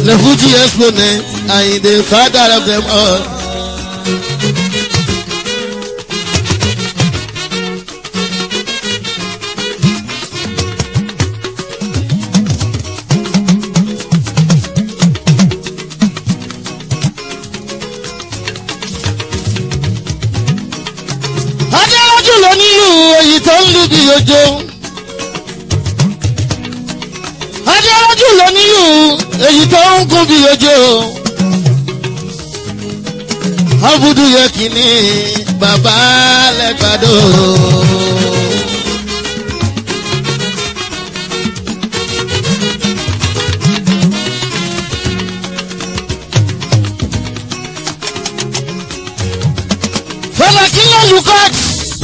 The Fuji exponent and the father of them all. Adéwájú ló nílùú èyí tó ń lù bí ojo. Adéwájú ló nílùú èyí tó ń kún bí ojo. Abudu yẹ kìíní bàbá lẹ́gbàdo. Fọlákí ló lù kọ́ọ̀tù.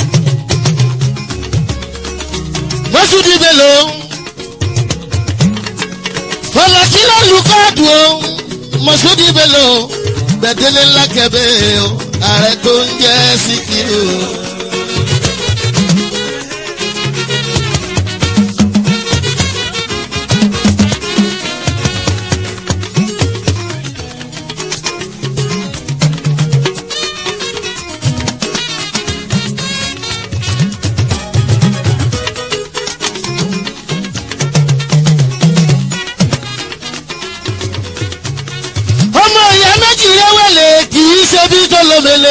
Mọ́sùdí Bello. Fọlákí ló lù kọ́ọ̀tù o. Mọ́sùdí Bello. Gbẹ̀dẹ́lẹ̀ ńlá kẹ̀bẹ́ o. Ààrẹ tó ń jẹ́ Síkírù. ọmọ ìyá méjì rẹwẹlẹ kì í ṣe bí tó lómele.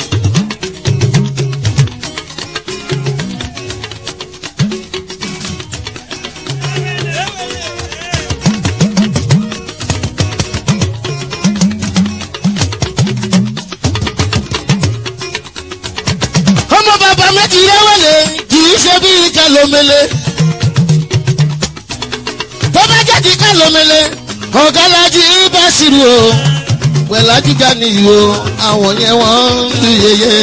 ọmọ bàbá méjì rẹwẹlẹ kì í ṣe bí ká lómele. tó bá jẹ́ kí ká lómele ọ̀gálájí bá ṣìrì o pẹ̀lá gíga nìyí o àwọn yẹn wọ́n ń lu yeye.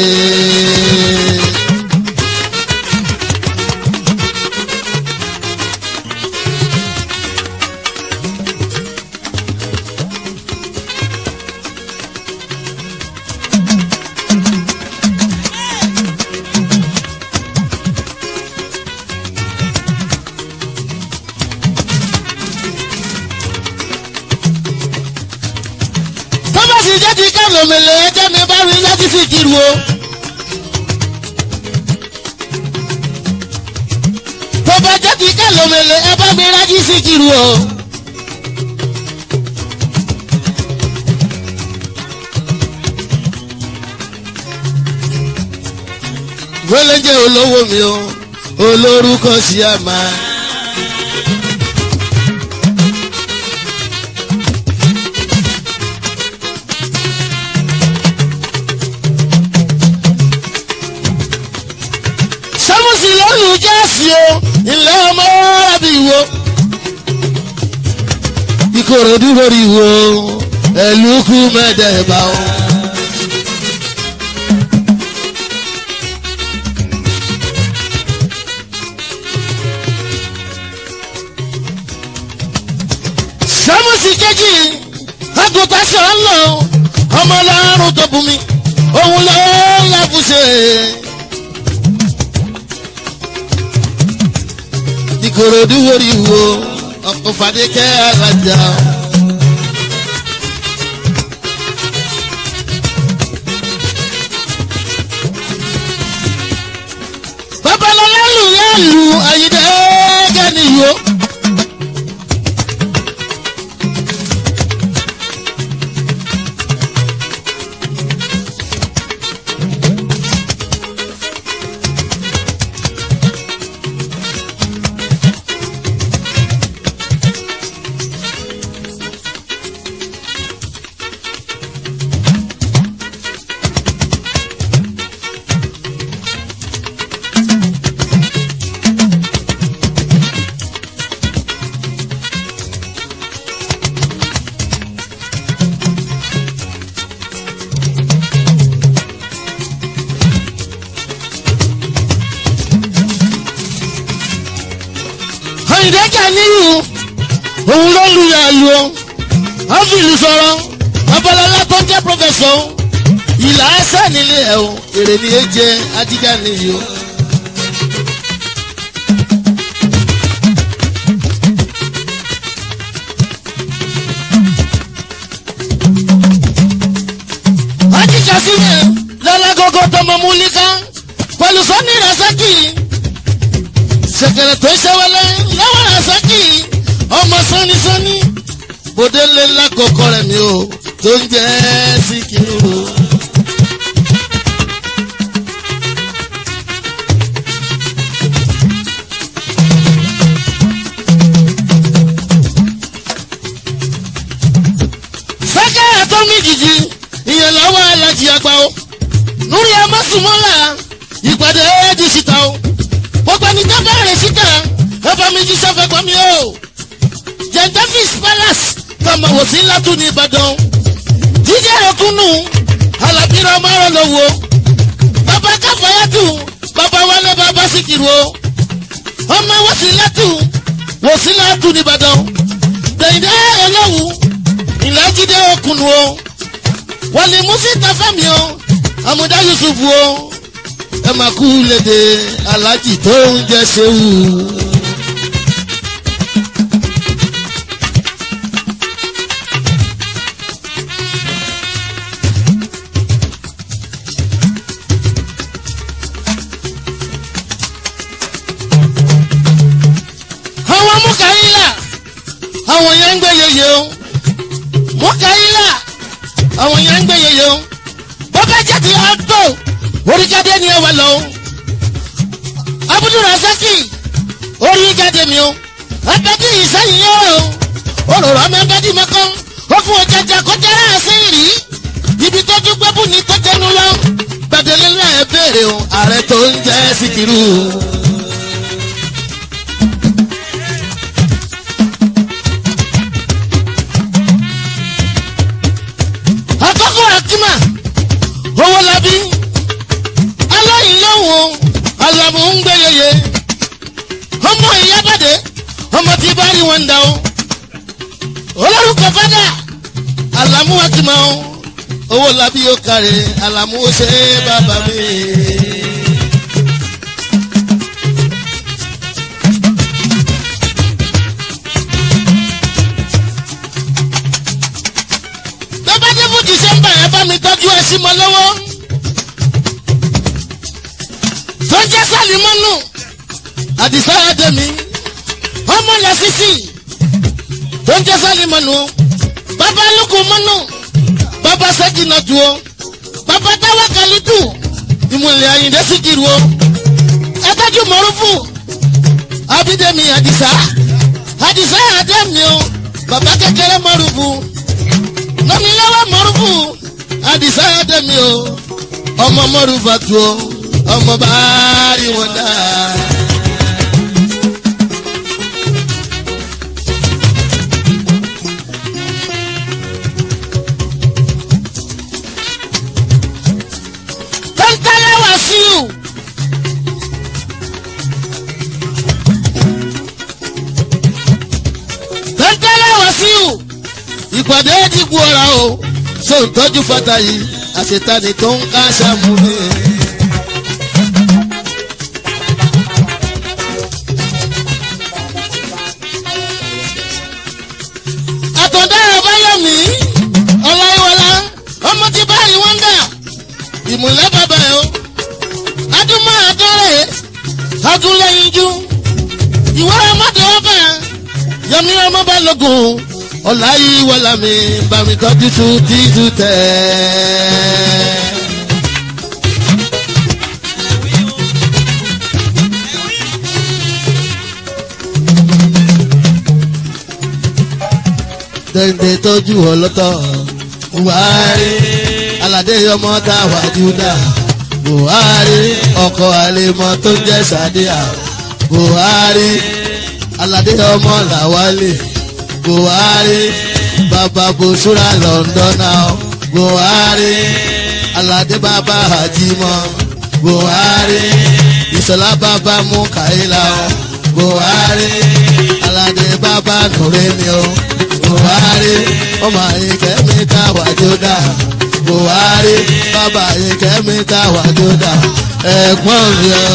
tó bá sì jẹ́ ti kálòmẹ̀lẹ̀ ẹjẹ́ mi bá rí láti fi kiri o. tó bá jẹ́ ti kálòmẹ̀lẹ̀ ẹ bá mi rájí sí kiri o. wẹ́lẹ́jẹ́ olówó mi o olórúkọ sí àmà. sẹ́mùsì lọ́lù jẹ́sì o ilé ọmọ rábì wo. ìkòròdú lórí wo ẹ̀lúkú mẹ́dẹ̀ẹ̀bà o. sẹ́mùsì kejì àgùntàn sọ̀rọ̀ lọ ọmọ ọlọ́run tó bù mí òun ló ń láfùṣe. ìkòròdú orí wo ọkọ̀ fàdékẹ́ alájà. babalọlá lù lálù àyídẹ́ gẹ́niyó. àyìndẹ́jà níyù òun ló lu yàlù o wọ́n fi ìlú sọ̀rọ̀ babalọ́lá tó jẹ́ pọ́fẹ́sọ̀ ìlà ẹsẹ̀ nílé ẹ̀ o èrè ni é jẹ́ ajígá níyù o. sílẹ̀ lọ́lágógó tọmọ múlíká pẹ̀lú sọ́ni rasaki ṣẹ̀kẹ̀rẹ̀ tó ṣẹ́wẹ́lẹ́ lọ́wọ́ rasaki ọmọ sọ́nisọ́ni bòde ńlẹ̀ ńlá kọ̀ọ̀kọ̀ rẹ̀ mi o tó ń jẹ́ síkírù. sẹ́kẹ̀rẹ̀ tó mí jìjì ìyẹn lọ́wọ́ alájí àgbà o lórí amásùmọ́là ìpàdé ẹ̀ẹ́dì síta o gbogbo ẹni tó bẹ̀rẹ̀ síta ẹ̀fọ́ mi jí sẹ́fẹ̀ gbọ́ mi o jẹ̀ǹdẹ́fìs palace tọmọ wò sí látú ní ìbàdàn jíjẹ́ ẹ̀kúnnù alábìrán ọmọ rẹ̀ lọ́wọ́ bàbá káfáyàtù bàbá wálé bàbá síkìrù o ọmọ wò sí látú wò sí látú ní ìbàdàn dẹ̀yìndé ẹlọ́wù ìlàjídé okùnù o wọlé musita fẹmi o amúdá yusuf o ẹ máa kú léde alájì tó ń jẹ sewu. àwọn mú àwọn yẹn ń gbé yeye o mo kà í là àwọn yẹn ń gbé yeye o bọ́bá jẹ́ ti ọ̀tọ̀ oríkadé ni ẹ wà lọ o abudu rasaki oríkadé mi o abẹ́dí ìsẹ́yìn yẹn o òróró ọmọ abẹ́dí mọ́kàn ó fún ọjàjà kọjá àṣeyìn rí ibi tó tún gbẹ́bù ní tó tẹnu lọ gbàdélé náà ẹ béèrè o ààrẹ tó ń jẹ́ síkírù. àkọ́kọ́ akima owó labi aláìlọ́wọ́ alamu ń gbé yeye ọmọ ìyábàdé ọmọ tí bá rí wọn dà o olórúkọ fada alamu akima o owó labi yóò kárẹ̀ alamu ó ṣe bàbá mi. bàbá dé fún december ẹ bá mi tọ́jú ẹ sí mọ lọ́wọ́ tó jẹ́ sálímọ́nù àdìsá àdèmí ọmọ lẹ́sísì tó ń jẹ́ sálímọ́nù o bàbá lukú mọ́nù bàbá sẹ́jìnàtù o bàbá táwa kàlítù ìmùlẹ̀ àyìndé síkìrù o ẹ tọ́jú mọ́rúfù abídẹ́mi àdìsá àdìsá àdèmí o bàbá kékeré mọ́rúfù lọ́mi lọ́wọ́ mọ́rùfù àdìsá dẹ́mi o ọmọ mọ́rùfà tu o ọmọ bá rí wọn dá. tẹ́ńtẹ́lẹ́ wá sí o. tẹ́ńtẹ́lẹ́ wá sí o ìpàdé dìbò ọ̀ra o ṣé ń tọ́jú fata yìí àṣetani tó ń ká ṣàmù mi. àtọ̀dá àbáyọ̀mí ọláyíwọlá ọmọ tí báyìí wọ́n dà ìmùlẹ̀ bàbá ẹ̀ o adúmọ̀ àdọ́rẹ̀ agúnlẹ̀yinjú ìwọ ọmọdé ọba yọmí ọmọ bá lógun ọláyíwọlá mi bá mi tọ́jú tún títú tẹ̀. dèndé tọ́jú ọlọ́tọ̀ buhari aládé ọmọ tá a wà júdà buhari ọkọ̀ àlèmọ́ tó ń jẹ́ sàdíà buhari aládé ọmọ làwálé buhari bàbá bòṣúra lọ́ndọ́nà buhari aládé bàbá hajimọ buhari ìṣọlá bàbá mukaila buhari aládé bàbá nùrẹ́ni o buhari ọmọ àyíkẹ́ mi ta wàjúdà buhari bàbá àyíkẹ́ mi ta wàjúdà ẹ̀gbọ́n mi o.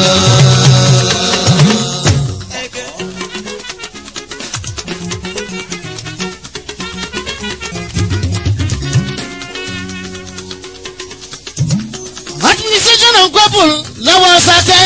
administration and couple lọ́wọ́ sátẹ́.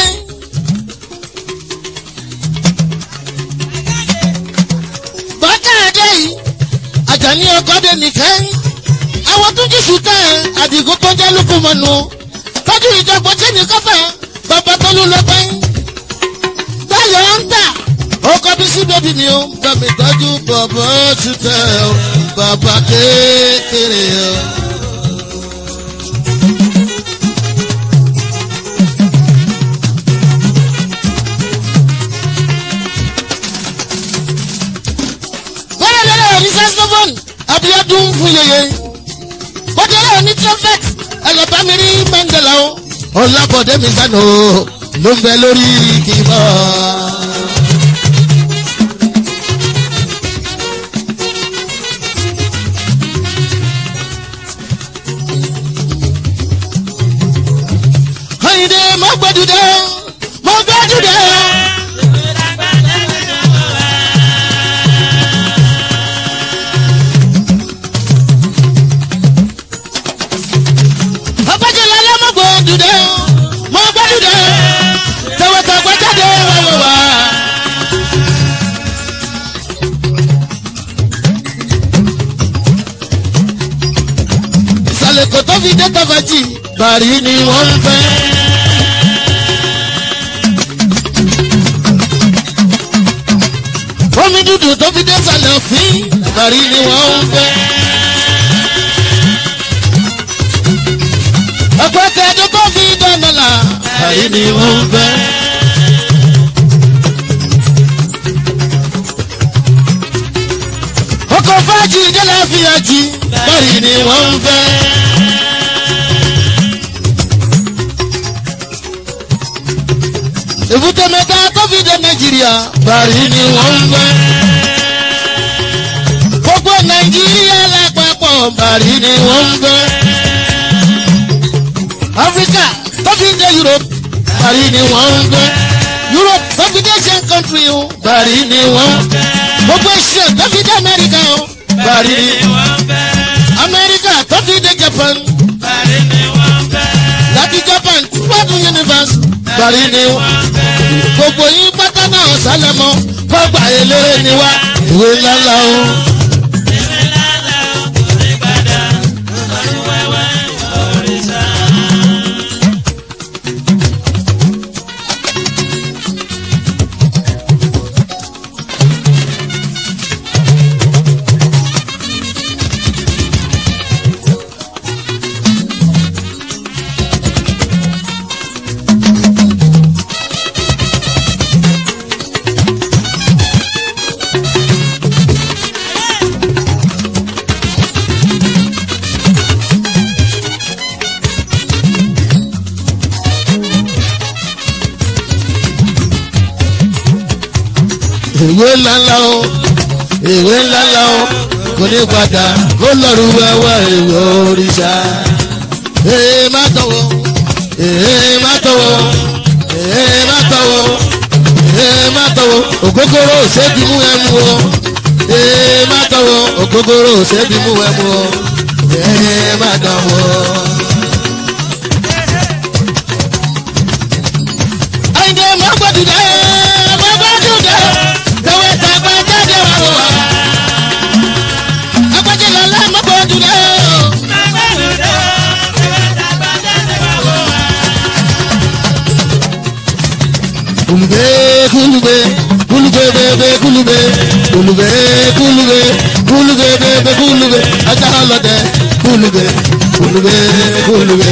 bákàdé yìí àjàní ọkọ̀dé nìkan àwọn tó jí sùtà àdìgún tó jẹ́ lókùmọ̀nù tọ́jú ìjọba tí ní kọ́fà bàbá tó ló lọ pẹ́. báyọ̀ ń tà ọkọ̀ bí sí bẹ́bí mi ó bàmí tọ́jú bàbá sùtà bàbá kékeré o. bọ́lá lọ́lọ́ òní saxophone abiodun fún yeye bọ́dé lọ́wọ́ ní trumpet ẹlọ́bàmí rí mandela o ọlábọ̀dé mi sànù o ló ń bẹ lórí kìbọ̀. Ayinde mo gbẹdúdẹ mo gbẹdúdẹ. Ọbàjẹ́lá ló mo gbẹdúdẹ mo gbẹdúdẹ tẹwọ́tẹ̀gbẹ́ jáde wọ́wọ́ wá. Ìsàlẹ̀ kò tó fi dé tọ́fẹ̀tì bàrí ni wọ́n ń fẹ́. omi dúdú tó fi dé sàlẹ̀ òfin bàrí ni wọ́n ń fẹ́. ọ̀pọ̀ tẹ̀dọ́ tó fi dọ́nàlà bàrí ni wọ́n ń fẹ́. ọkọ̀ fájì jẹ́lá fi àjì bàrí ni wọ́n ń fẹ́. èbúté mẹ́ta tó fi dé nàìjíríà bàrí ni wọ́n ń fẹ́. gbogbo nàìjíríà lápapọ̀ bàrí ni wọ́n ń fẹ́. áfíríkà tó fi dé europe bàrí ni wọ́n ń fẹ́. europe tó fi dé asian country o bàrí ni wọ́n ń fẹ́. gbogbo asia tó fi dé america o bàrí ni america tó fi dé japan láti japan twelve universe bàrí ni wọ́n gbogbo yín pátá náà sálẹ̀ mọ́ fọ́gbà eléré ni wá ìwé ńláńlá o. ìwé ńláńlá o ìwé ńláńlá o kò ní padà kó lọ́rù wẹ́wẹ́ ìwé òrìṣà. ee má tọwọ́ ee má tọwọ́ ee má tọwọ́ ee má tọwọ́ ògógóró òṣèbí mú ẹ mú o ee má tọwọ́ ògógóró òṣèbí mú ẹ mú o ee má tọwọ́. Àyìndé má gbọ́dọ̀ dẹ́ má gbọ́dọ̀ dẹ́ tẹ̀wé tàgbà jáde wà wà. Agbájẹ́ lọ́lá má gbọ́dọ̀ dẹ́ o. Kulube kulube kulube bebe kulube kulube kulube kulube bebe kulube ajá ọlọ́dẹ kulube kulube kulube.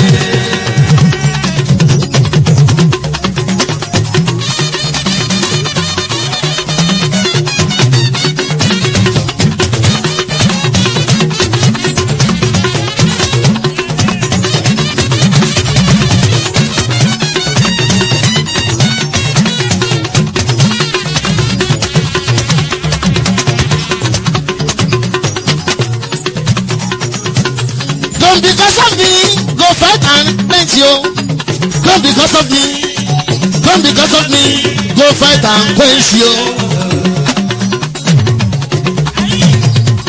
Don't because of me go fight and plenty o. Don't because of me. Don't because of me go fight and quench you.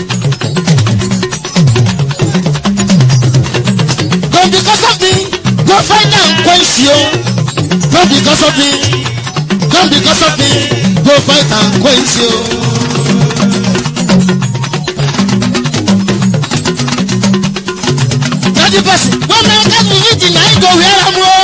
Don't because of me go find am quench you no because of me no because of me go fight am quench you. Thirty person wey make us visit na him go wear am o.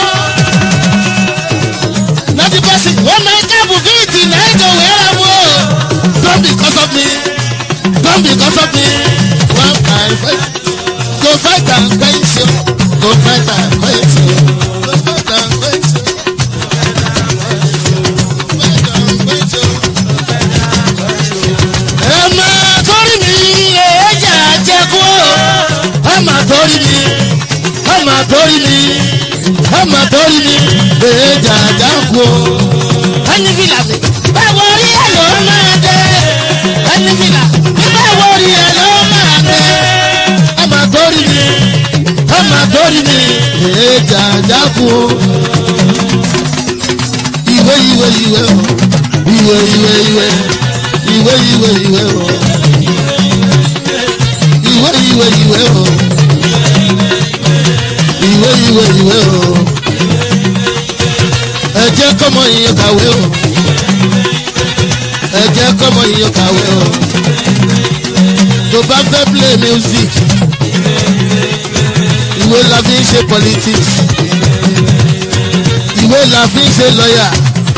Thirty person wey make us visit na him go wear am o. Don't because of me, don't because of me. One kind fight, go fight and quench you, go fight and quench you, go fight and quench you. Ẹ máa torí mi, èéjà jẹ́kú o. Ẹ máa torí mi, ẹ máa torí mi, ẹ máa torí mi, èéjà jẹ́kú o. Ẹni fìlà mi, báwo rí ẹ ló máa dé? Ẹni fìlà mi, báwo rí ẹ ló máa dé? Ẹ máa torí mi, ẹ máa torí mi, èéjà jẹ́kú o. Ìwé ìwé ìwé o, ìwé ìwé ìwé ìwé ìwé ìwé o ìwé ìwé ìwé o ìwé ìwé ìwé o ẹ jẹ́ kọ́mọ yín kàwé o ẹ jẹ́ kọ́mọ yín kàwé o tó bá fẹ́ play music ìwé la fi ń ṣe politics ìwé la fi ń ṣe lawyer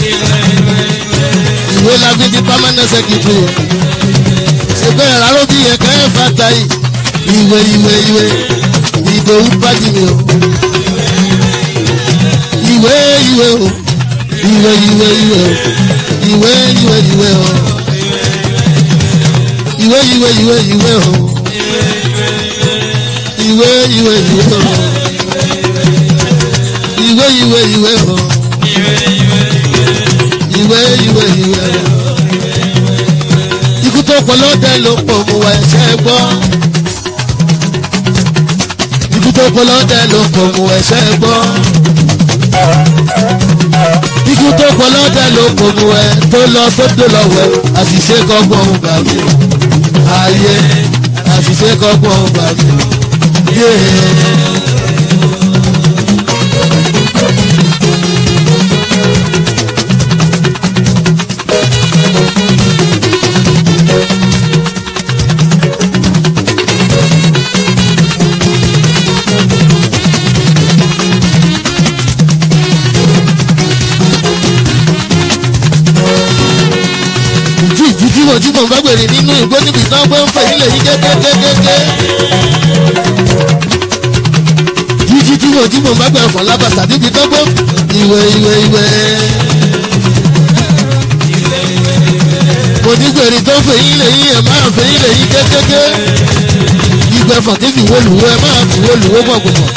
ìwé la fi di permanent secretary ṣe bẹ́ẹ̀ rárá bí ẹ̀ka ẹ̀ fata yìí ìwé ìwé ìwé ìdòwú bájì mi o ìwé ìwé o ìwé ìwé ìwé o ìwé ìwé ìwé o ìwé ìwé ìwé ìwé o ìwé ìwé ìwé o ìwé ìwé ìwé o ìwé ìwé ìwé ikú tó pọ̀ lọ́dẹ ló pọ̀ mú wa ẹ̀ṣẹ̀ gbọ́ ikú tó pọ̀ lọ́dẹ ló pọ̀ mú wa ẹ̀ṣẹ̀ gbọ́ ikú tó pọ̀ lọ́dẹ ló pọ̀ mú ẹ tó lọ sódò lọ́wọ́ àṣìṣe kọ́gbọ́n ń bà mí ayé àṣìṣe kọ́gbọ́n ń bà mí yéé. ìjú ìjú tí mo jí mo bá gbèrè nínú ìgbó níbi tán gbé ń fẹ́ ilé yìí kékékékéké. jíjí tí mo jí mo bá gbèrè fún lábàtà níbi tán gbé ìwé ìwé ìwé. mo ní gbèrè tó fẹ́ ilé yìí ẹ̀ máa fẹ́ ilé yìí kékéké. ìgbẹ́fọ̀ tí fi wo lùwọ́ ẹ máa fi wo lùwọ́ gbọ̀ngbọ̀n.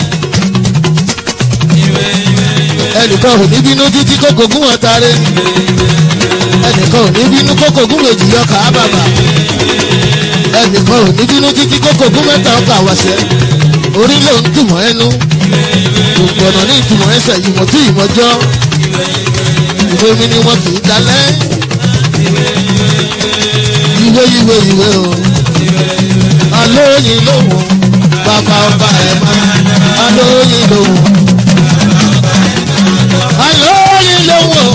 ẹnìkan ò ní bínú títí kókò gún ọ̀tá rẹ̀ ẹnìkan ò ní bínú kókò gún méjì ọkà ábàbà ẹnìkan ò ní bínú títí kókò gún mẹ́ta ọkà àwàṣẹ orí ló ń dùnmọ́ ẹnu gbogbo ọ̀nà ní ìtumọ̀ ẹsẹ̀ ìmọ̀ tí ìmọ̀jọ́ ìwé mi ni wọn kì í dalẹ̀ ìwé ìwé ìwé o alóyin lòun bàbá ọba ẹ̀ máa alóyin lòun alóyin lòun o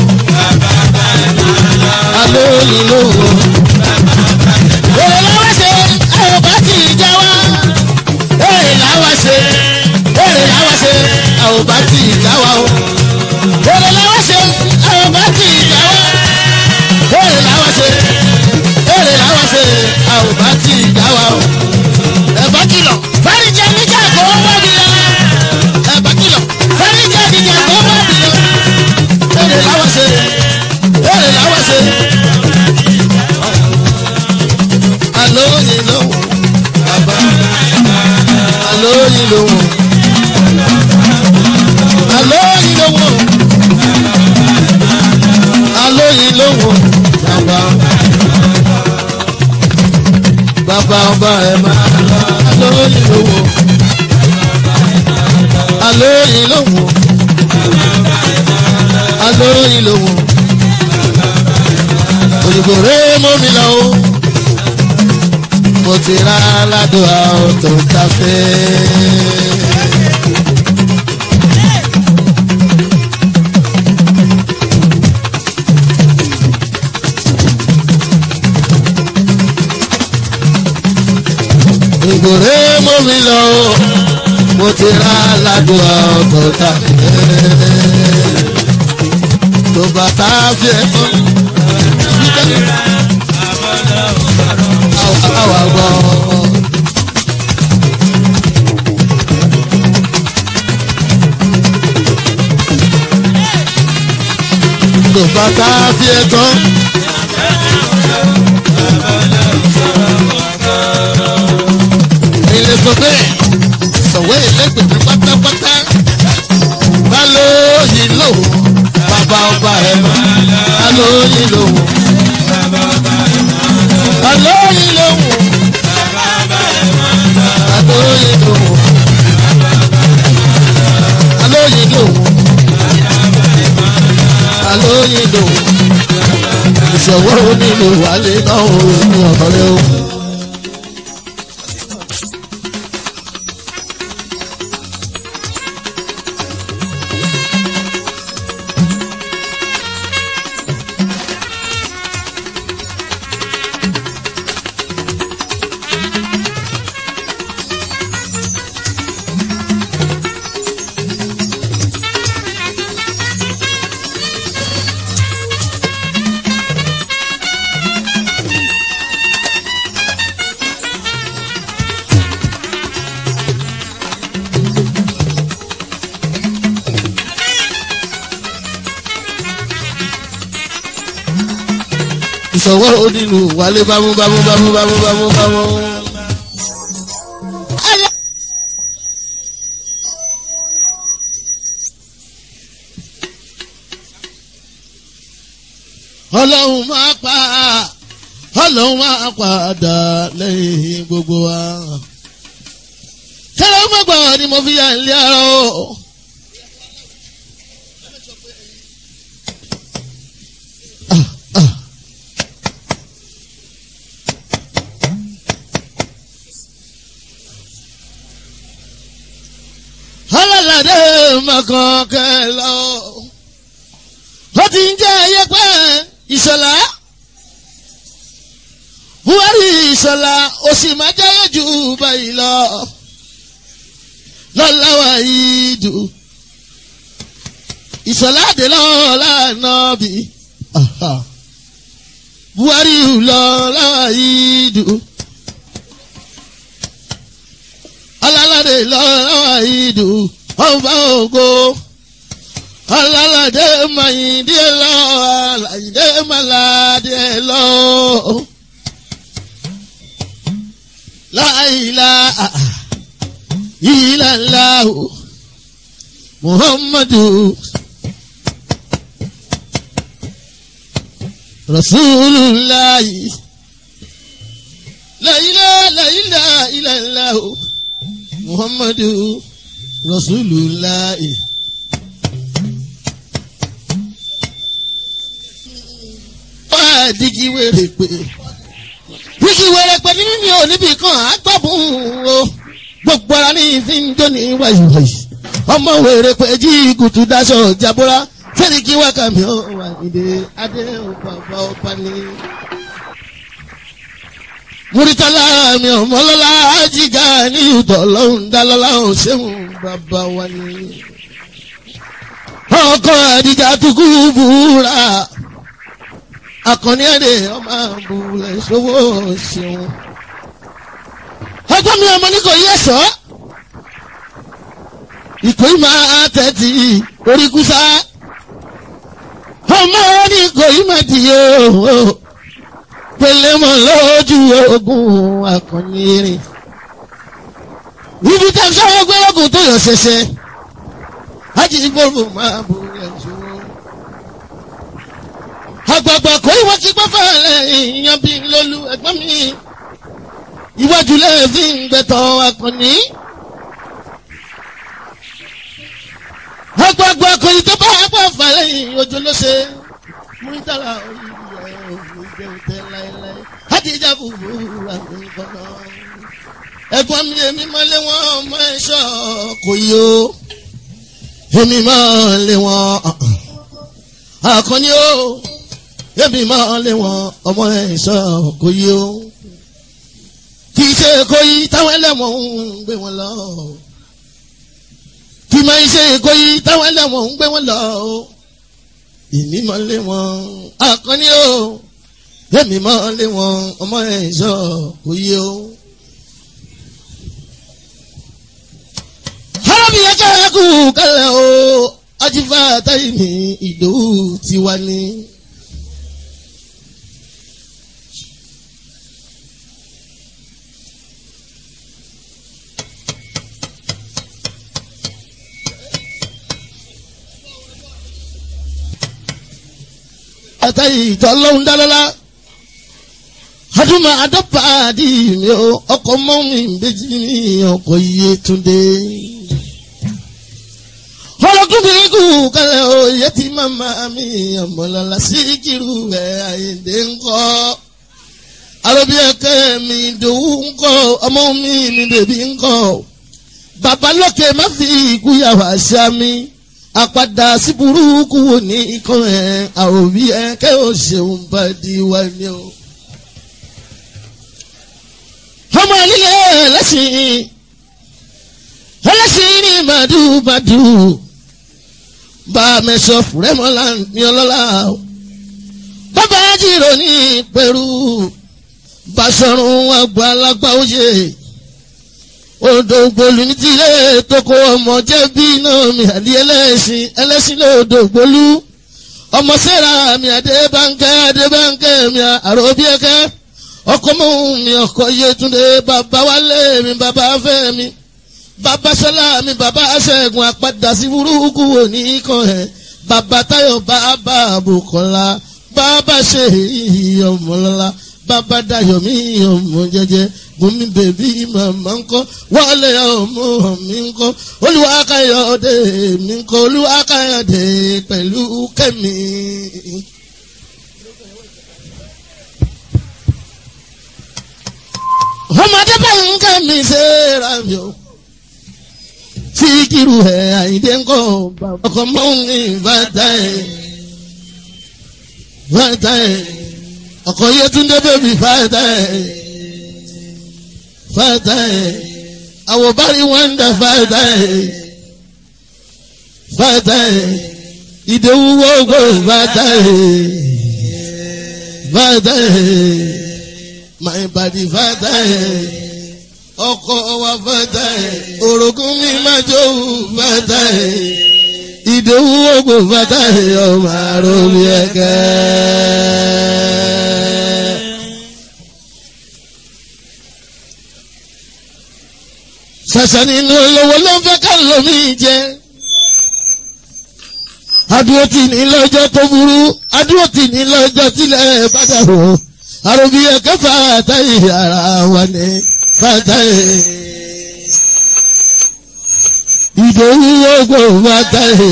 alóyin lówó. èrè làwọn ṣe àwọn bá ti já wá. èrè làwọn ṣe èrè làwọn ṣe àwọn bá ti já wá o. èrè làwọn ṣe àwọn bá ti já wá. èrè làwọn ṣe èrè làwọn ṣe àwọn bá ti já wá o. ẹ̀bá kìlọ̀ fẹ́rí jẹ́ níjà kó wọ́n mi lọ. ẹ̀bá kìlọ̀ fẹ́rí jẹ́ níjà kó wọ́n mi lọ. èrè làwọn ṣe èrè làwọn ṣe. alóyin lówó bàbá alóyin lówó alóyin lówó alóyin lówó bàbá bàbá ọba ẹ máa alóyin lówó alóyin lówó alóyin lówó òyìnbó rẹ mọ́ mi lọ́wọ́ mo ti rà ládùúgbò àwọn tó ń ta fẹ́. àdúrà ọkọ̀ tàbí tó bá tá a fi ẹ̀ tán. Àwa gbọ́. Tó bá tá a fi ẹ̀ tán. Ilé sọ bẹ́ẹ̀ sọ̀wé ìlẹ́gbẹ̀ẹ́ pátápátá. Bá lóyìn lòun, bàbá ọba ẹ̀ mọ́. Bá lóyìn lòun. Bá lóyìn lòun. Bá lóyìn lòun. Bá lóyìn lòun. Bá lóyìn lòun. Ìṣòwò onílù wálé náà ò ní ọ̀rẹ́ o. ìṣọwọ́ onílù wálé bámú bámú bámú bámú bámú bámú. ọlọ́run máa pa ọlọ́run máa padà lẹ́yìn gbogbo wa. kẹ́lẹ́ ó mọ̀gbà ni mo fi yà ń lé ara o. Ah, ah. alálàdé mọ̀kàn kẹlọ. ó ti ń jẹ́ ayépẹ́ ìṣọ̀lá. buhari ìṣọ̀lá ó sì máa jáyé jù báyìí lọ. lọ́láwà ìdù. ìṣọ̀lá dé lọ́la nàbì. buhari lọ́láwà ìdù. alálàdé lọ́wọ́ ìdù ọba ògo alálàdé mayindé lọ alàyìndé maládé lọ láìlá ìlàláhu muhammadu rasulillahi láìlá láìlá ìlàláhu muhammadu rasulullah wá dígí wèrè pé dígí wèrè pé nínú mi ò níbi kan àgbàbùn o gbogbo ara ní ìfi ń jó ní wáyíwáyí ọmọ wèrè pé jí kùtù daṣọ jabora fẹ́ni kí wákà mi ò wà nídé adé bàbá ọba ní. Múrítàlá mi ò mọ́lọ́lá jíga ní ìtọ̀ lọ́hùn dálọ́lá ò ṣéhùn bàbá wa ni. Ọkọ àdìjà tukú búra. Akọni ẹ̀dẹ̀ ọmọ àbúlẹ̀ ṣòwò ṣeun. Ọjọ́ mi ọmọ ní kò yẹ sọ́. Ìkó yìí máa tẹ̀tì orí kúsá. Ọmọ ní kò yìí máa dìye o pẹ̀lẹ́ mọ lójú ogun akọnirin ibi tá a sọ̀rọ̀ gbé ogun tó yọ ṣẹṣẹ ajínigbòrò máa bù ẹ̀jọ̀ àgbààgbà kò ìwọ ti gbọ́ fẹ́lẹ̀ ìyàn bí lólu ẹ̀gbọ́n mi iwájú lẹ́ẹ̀fì ń gbẹ̀tọ̀ akọni àgbààgbà kò ì tó bá pọ̀ fẹ́lẹ̀ ojú ló ṣe múrítàlá orí ẹ̀ òun jẹun tẹ láéláé àdìjà bùbù rà mí gbọ́nà. ẹ̀gbọ́n mi èmi máa lé wọn ọmọ ẹ̀ṣọ́ kò yí o èmi máa lé wọn àkànní o èmi máa lé wọn ọmọ ẹ̀ṣọ́ kò yí o kì í ṣe kò yí táwọn ẹlẹ́wọ̀n ń gbé wọn lọ kì máa ń ṣe èkó yìí táwọn ẹlẹ́wọ̀n ń gbé wọn lọ o ìní mọ́ lé wọn àkànní o èmi mọ́ lé wọn ọmọ ẹ̀ sọ kò yé o. arábìnrin ká kú kálẹ̀ o ajífà táyì ní ìdòwú tiwa ni. àtàyè ìtọ́lọ́hún dálọ́lá adúmọ̀ adọ́pàdé mi o ọkọ̀ mọ́ mi méjì ní ọkọ̀ iye túndé. ọlọ́kùnrin kù kálẹ̀ o iye tí màmá mi ọmọlọ́lá sí kiri rẹ̀ àyèdè ńkọ́. àròbí ẹ̀kẹ́ mi dòwú ńkọ́ ọmọ mi mi bèbí ńkọ́. bàbá lókè má fi ìkúyàwó àṣà mi àpadà sí burúkú wò ní ikán ẹ̀ àròbí ẹ̀kẹ́ ò ṣeun bá di wá ní o ọmọ nílé ẹlẹ́sìn ẹlẹ́sìn ní màdùmàdù bá a mẹ́sọ̀ fúrẹ́mọ́lá ní ọlọ́lá bàbá jìrò ní pẹ̀rú Basọ̀run àgbàlagbà òye odò gbolu ní tilé tókò ọmọ jẹ́bí náà mi àdí ẹlẹ́sìn ẹlẹ́sìn lòdò gbolu ọmọ sẹ́ra mi àdébánkẹ́ àdébánkẹ́ mi àròbíẹ́kẹ́ ọkọ mọ mi ọkọ Yétúndé bàbá wálé mi bàbá fẹ́ mi bàbá sọlá mi bàbá ṣẹ́gun àpàdà sí burúkú òní kan ẹ bàbá Táyọ̀ bàbá Bùkọ́lá bàbá ṣe ọmọlọlá bàbá Dayọ̀ mi ọmọ jẹ́jẹ́ bùnmi bèbí màmá ńkọ́ wálé ọmọ mi ńkọ́ Olúwakáyọ̀dé mi ńkọ́ Olúwakáyọ̀dé pẹ̀lú kẹ́mi. ọmọdé bá ń ká mi ṣe ra mi o fíkìrù ẹ àyíndé ńkọ ọkọ mọ́wé bàtà ẹ bàtà ẹ ọkọ Yétúndé bèbí bàtà ẹ bàtà ẹ àwòbárí wọ́ndà bàtà ẹ bàtà ẹ ìdòwú wọ́gbọ̀ bàtà ẹ bàtà ẹ my body fata ẹ ọkọ wa fata ẹ orogún mi máa jòwú fata ẹ ìdòwú ògbò fata ẹ ọmọ àròmí ẹkẹ. ṣàṣà nínú olówó ló ń fẹ́ ká lómi jẹ adúró tì ní lọ́jọ́ tó burú adúró tì ní lọ́jọ́ tílẹ̀ bá dàrú àròbí ẹ̀kẹ́ fàtàyè ara wa ní fàtàyè. ìdòwú ogbó fàtàyè.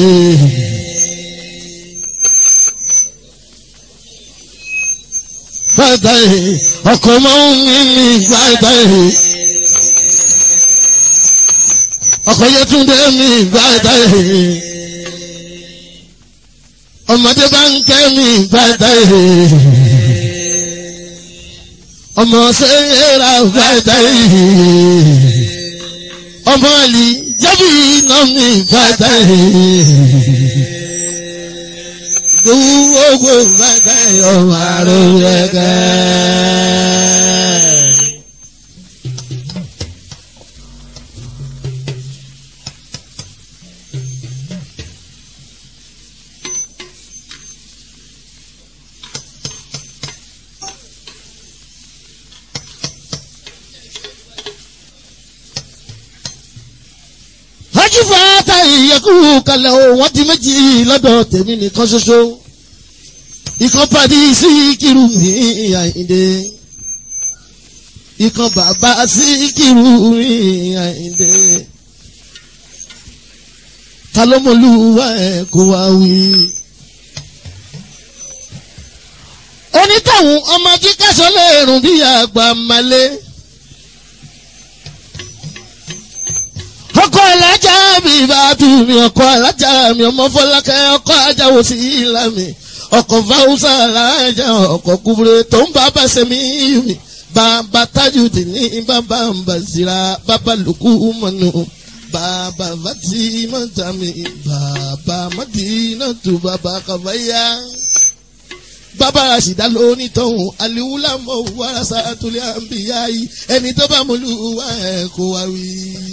fàtàyè ọkọ̀ máa ń ní fàtàyè. ọkọ̀ Yétúndé mi fàtàyè. ọmọdé bá ń kẹ́ mi fàtàyè ọmọ sẹ́yẹ́ra fàtà yìí ọmọ àlì jábì iná mi fàtà yìí gbogbo fàtà yìí ọmọ àrùn ẹ̀kẹ́. ajífàtà ìyẹ̀kú kalẹ̀ o wọ́n di méjì lọ́dọ̀ tèmi nìkan ṣoṣo ìkan pàdé sí kírù mi àyíndé ìkan bàbá sí kírù mi àyíndé ta ló mọ̀lúwa ẹ̀ kó wá wí. onítàwọn ọmọ jíkàsọ lè rùn bí àgbà malé. ọkọ alájà mi bá tù mí ọkọ alájà mi ọmọ fọlákẹ́ ọkọ ajáwó sí ìlàmì ọkọ fáwùsà alájà ọkọ kúburẹ tó ń bá bá sẹmí mi bàbá tájùdì ní bàbá mbàzìrà bàbá lùkù mọnù bàbá Fatimata mi bàbá Madina tó bàbá kàfáyà bàbá Rashida lóní tọ̀hún aliwula mọ̀ wàrasà tulẹ̀ àǹbíyá yìí ẹni tó bá mọ̀lú wa ẹ̀ kó wa wí.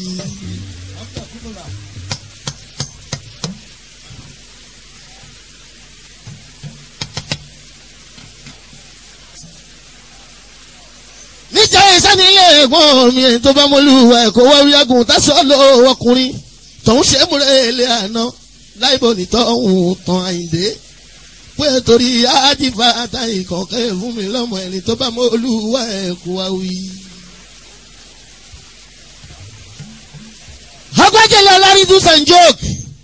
níjà ìsẹ́ni ilé ẹ̀gbọ́n mi ẹni tó bá mọ̀lú wa ẹ̀ kó wa wí agun tásán lọ ọkùnrin tọ̀hún ṣe é múlẹ̀ ilé àná láìbọ̀ nítọ̀hún tán àyíǹde pé torí ájífà àtàyè kọ̀ọ̀kẹ́ fún mi lọ́mọ ẹni tó bá mọ olúwa ẹ̀ kó wa wí. agbájẹ́lẹ̀ ọlárí do san joke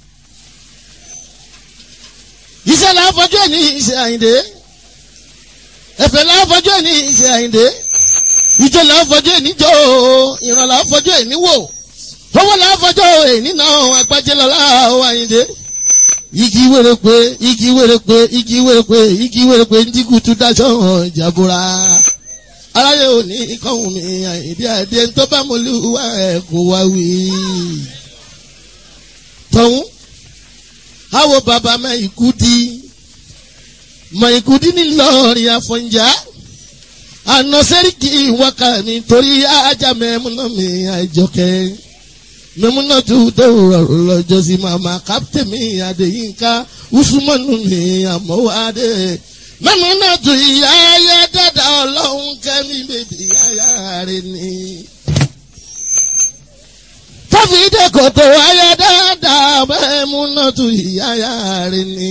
iṣẹ́ là ń fọjú ẹ̀ ní iṣẹ́ àyíǹde ẹ̀fẹ̀ là ń fọjú ẹ̀ ní iṣẹ́ àyíǹde ìjọ là ń fọjú ẹ̀ níjọ́ ìràn là ń fọjú ẹ̀ níwò owó là ń fọjú ẹ̀ nínú agbájẹ́lẹ̀ ọlá àyíǹde igi wèrè pé igi wèrè pé igi wèrè pé igi wèrè pé ń dínkù tún dájọ́ hàn jàbúra aráyé ò ní kọ́hún mi àìdí àdé tó bá mo lù wá ẹ̀ kó wá wí. tọ̀hún àwọ̀ bàbá mọ ikú di mọ ikú di nílọrin àfọ̀njá àná sẹ́ríkì wákà mi torí ajá mẹ́múná mi àìjọkẹ́ mímúná tó tó rọrùn lọ́jọ́ sí màmá kápítẹ̀ mi Adéyínká usumanu mi àmọ́wádé mímúná tó ìyá ayé dada ọlọ́run kẹ́mi bèbí ayá rẹ̀ ni. káfíńdé kòtò ayé dada mímúná tó ìyá ayá rẹ̀ ni.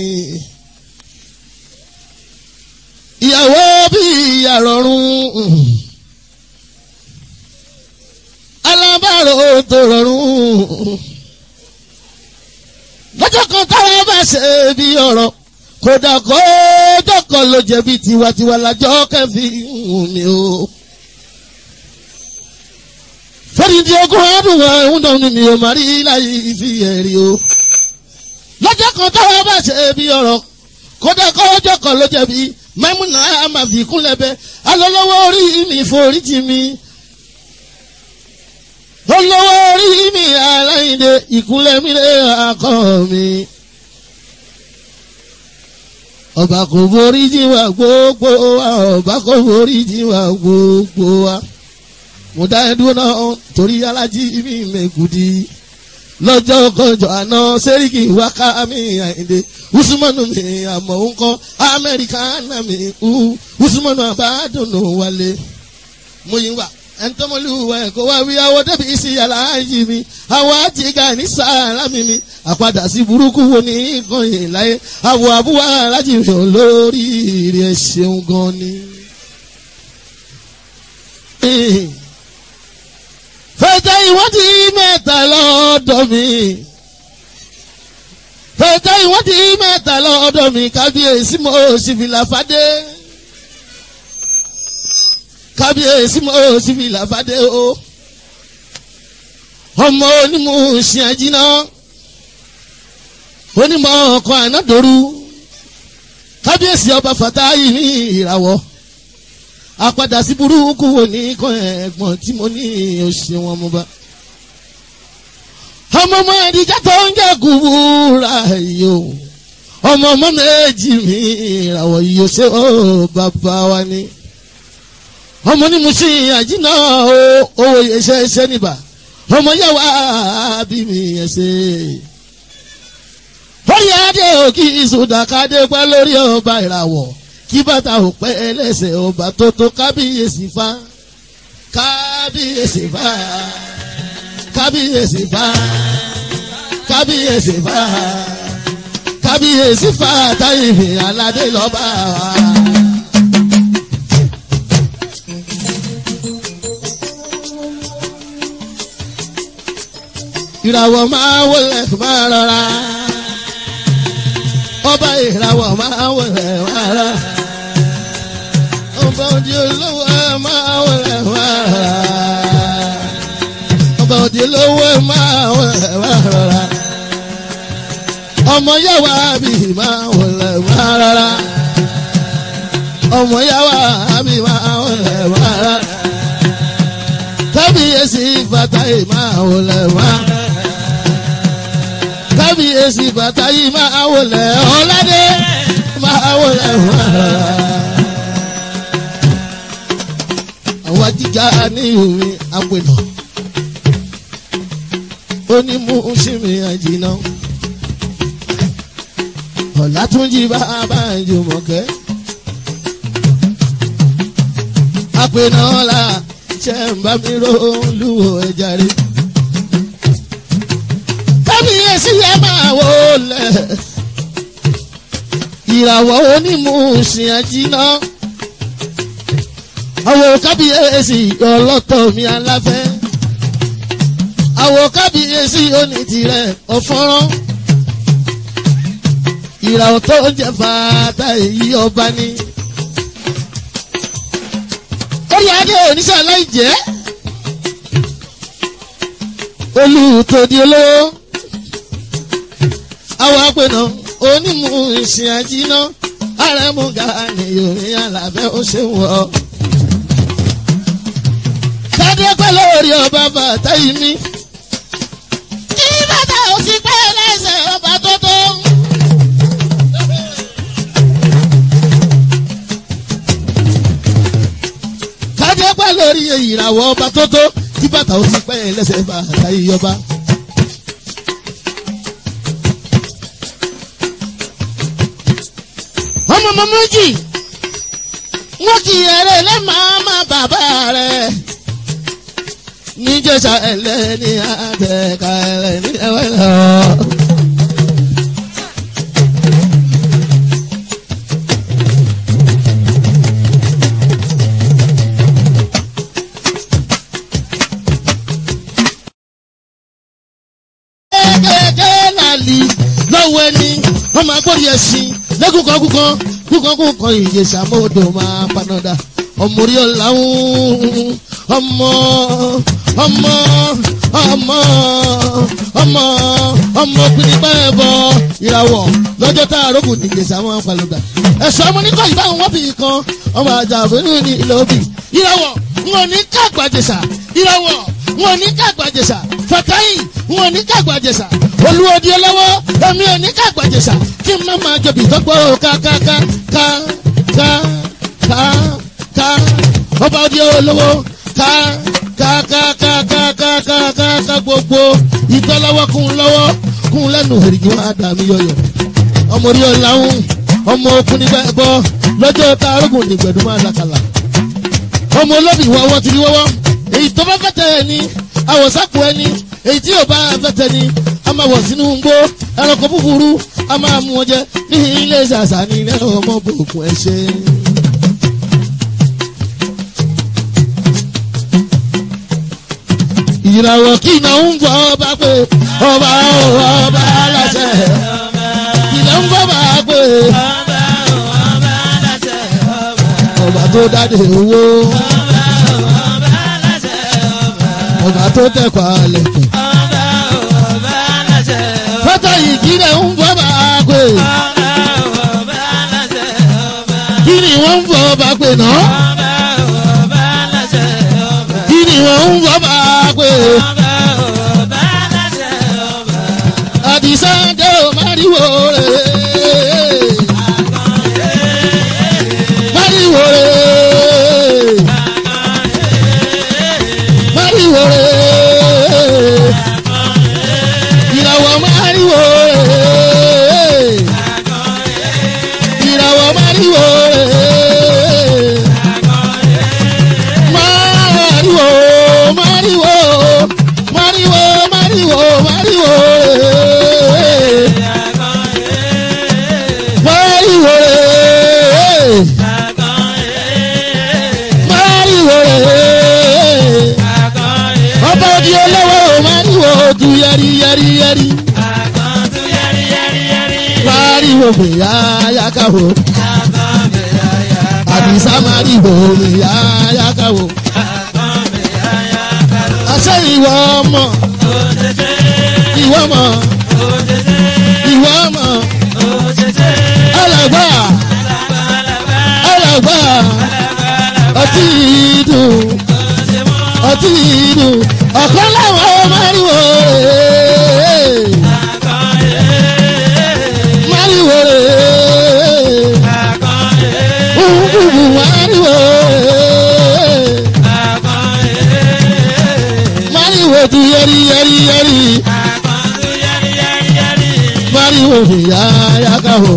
ìyàwó bí ìyá rọrùn alábàárò tó rọrùn. lọ́jọ́ kan táwọn bá ṣe bí ọ̀rọ̀ kódà kójọ́ kan ló jẹ̀bi tiwantiwa lájọ́ kẹfì mi o. fẹ́rìndì ogún ọdún wa ń dán mi ò má rí láyé ìfi ẹ̀rí o. lọ́jọ́ kan táwọn bá ṣe bí ọ̀rọ̀ kódà kójọ́ kan ló jẹ̀bi mẹ́múnà àmàfi kúnlẹ̀ bẹ́ẹ̀ alọ́lọ́wọ́ orí mi foríjì mi olówó orí mi aláìndé ìkúnlẹ̀ mi lé akọ mi. ọba kò borí jíwà gbogbo wa ọba kò borí jíwà gbogbo wa. mo dá ẹ dúró náà torí alájí mi mẹ́kùdí. lọ́jọ́ kọjọ́ àná sẹ́ríkì wákà mi àìndé usumanu mi àmọ́ ńkọ́ amẹ́ríkà náà mi usumanu àbádùnú wálé. mo yín wá ẹnitọ́mọlúwa ẹ̀kọ́ wá wí awọ débi sí aláàjì mi àwọ̀ àtìgá ní sàlámì mi àpadà sí burúkú wo ní ìkànnì láyé àwọ̀ àbúwá alájì mi ò lórí rẹ̀ ṣeun gan ni. fẹ́tẹ́ ìwádìí mẹ́ta lọ́dọ̀ mi fẹ́tẹ́ ìwádìí mẹ́ta lọ́dọ̀ mi kábíyèsí mo sì fìlà fàdé kábíyèsí mo sì fi làbádé o ọmọ onímọ̀-ọ́sìn àjínà onímọ̀ ọkọ̀ ànádòru kábíyèsí ọba fàtáyì ní ìràwọ̀ àpadà sí burúkú wo ní kọ́ ẹ̀gbọ́n tí mo ní oṣù wọn mo bá ọmọ ọmọ ẹ̀díjà tó ń jẹ́ kúbúrà yìí o ọmọ ọmọ méjì mi ìràwọ̀ yìí ó ṣe ó bàbá wa ni ọmọ ní mo ṣe àjínà o owó iṣẹ́ iṣẹ́ níbà ọmọ yẹ wá bí mi yẹn ṣe. orí adé òkì ìsúdàkadé pẹ́ lórí ọba ìràwọ̀ kí bàtà ò pẹ́ ẹlẹ́sẹ̀ ọba tó tó kábíyèsí fa kábíyèsí fa kábíyèsí fa kábíyèsí fa kábíyèsí fa táyì fi aládé lọ́ba wa. ìràwọ̀ máa wọlé máa rọra ọba ìràwọ̀ máa wọlé máa rọra ọba òdi olówó máa wọlé máa rọra ọba òdi olówó máa wọlé máa rọra ọmọ yàwá bí máa wọlé máa rọra ọmọ yàwá bí máa wọlé máa rọra kábíyèsí fatahi máa wọlé máa rọra kábíyèsí bàtà yìí máa wọlé ọ̀làdé máa wọlé wàrà. àwọn jíjà ní ìhùwé àpènà ó ní mú sími àjìnà ọ̀làtúnjì bàbá ìjùmọ̀kẹ́ àpènà ọ̀la ṣe ń bá mi ró lúwo ẹja rí kábíyèsí ẹ máa wọlé ìràwọ̀ onímùsìn àjìnà àwọn kábíyèsí ọlọ́tọ̀ mi aláfẹ́ àwọn kábíyèsí onítìrẹ ọ̀fọ́rán ìràwọ̀ tó ń jẹ fàtà èyí ọba ní. orí adé oníṣẹ́ aláìjẹ́ olùtòdì olówó àwọn apẹ̀nà onímù ìsìn àjínà àrẹ̀múgà ni yorùbá alábẹ́ ó ṣe wọ̀. Tádé pẹ́ lórí ọba bàtà yìí mi. Kí bàtà ò sì pẹ́ lẹ́sẹ̀ ọba tó tó. Tádé pẹ́ lórí ìràwọ̀ ọba tó tó. Kí bàtà ò sì pẹ́ lẹ́sẹ̀ bàtà yìí ọba. ọmọ ọmọ méjì wọn kì í ẹrẹ lẹ́màámà bàbá rẹ̀ níjẹsà ẹlẹ́ni àtẹ̀ká ẹlẹ́ni ẹwẹ́ lọ. kékeré làlì lọ́wọ́ ẹni wọ́n máa gbórí ẹṣin lẹ́kùnkàn kúkan kúkan kúkan ìyèsà mọ́tò máa panadà ọmọ orí ọ̀làwùn ọmọ ọmọ ọmọ ọmọ ọmọ pínípà ẹ̀bọ ìràwọ̀ lọ́jọ́ tá a rógùn ní ìyèsà máa panadà ẹ̀sọ́ ọmọ níkọ̀ ìbáwọn wọ́n bì í kan ọmọ àjà àbẹ̀rù ní ilẹ̀ òbí ìràwọ̀ wọn ò ní ká àgbàjẹsà ìràwọ̀ wọn ò ní ká àgbàjẹsà fàtáyì wọn ò ní ká àgbàjẹsà olúwodi ọlọ́wọ́ èmi ò ní ká àgbàjẹsà kí n má máa jọbi ìtọ́gbọ́ ká ká ká ká ká ká ká ọba òdi olówó ká ká ká ká ká ká ká ká ká gbogbo ìtọ́lọ́wọ́ kún lọ́wọ́ kún lẹ́nu èrìgì wọn àdàmì yọyọ ọmọ orí ọ̀làhùn ọmọ okùn nígbà ẹ̀bọ lọ́jọ́ tá arógùn nígbẹ̀dùn máa làkàlà ọmọ olóbì wọ́wọ́ ti rí wọ́wọ́ èyí tó bá fẹ́ tẹ̀ ẹ́ ní àwọ̀sápò ẹni èyí tí yóò bá fẹ́ tẹ̀ ní a máa wọ̀ sínú gbó ẹranko búburú a máa mú wọn jẹ ní ilé ṣàṣà ní ilé ọmọ bòkun ẹ ṣe. ìràwọ̀ kí iná ń bọ̀ ọba pé ọba ọba aláṣẹ ìlẹ̀ ń bọ̀ bá pé ọba tó dáde owó ọba tó tẹ̀kọ̀ àlẹ̀kùn fọ́tọ̀ ìkírẹ̀ ń bọ̀ bá pé kí ni wọ́n ń bọ̀ bá pé náà kí ni wọ́n ń bọ̀ bá pé àdìsá dé o máriwo rẹ̀ máriwo rẹ̀ máriwo rẹ̀ ìràwọ̀ máriwo rẹ̀ ìràwọ̀ máriwo rẹ̀ máriwo máriwo máriwo máriwo máriwo rẹ̀ máriwo rẹ̀ máriwo rẹ̀ ọba òdi olówó máriwo du yẹri yẹri yẹri máriwo fìyà yàkàwò àdìsá máriwo fìyà yàkàwò àṣẹ ìwọ ọmọ ìwọ ọmọ ìwọ ọmọ alàgbà alàgbà ọtí dùn ọtí dùn ọ̀kan láwọn máriwo fi yá yáká o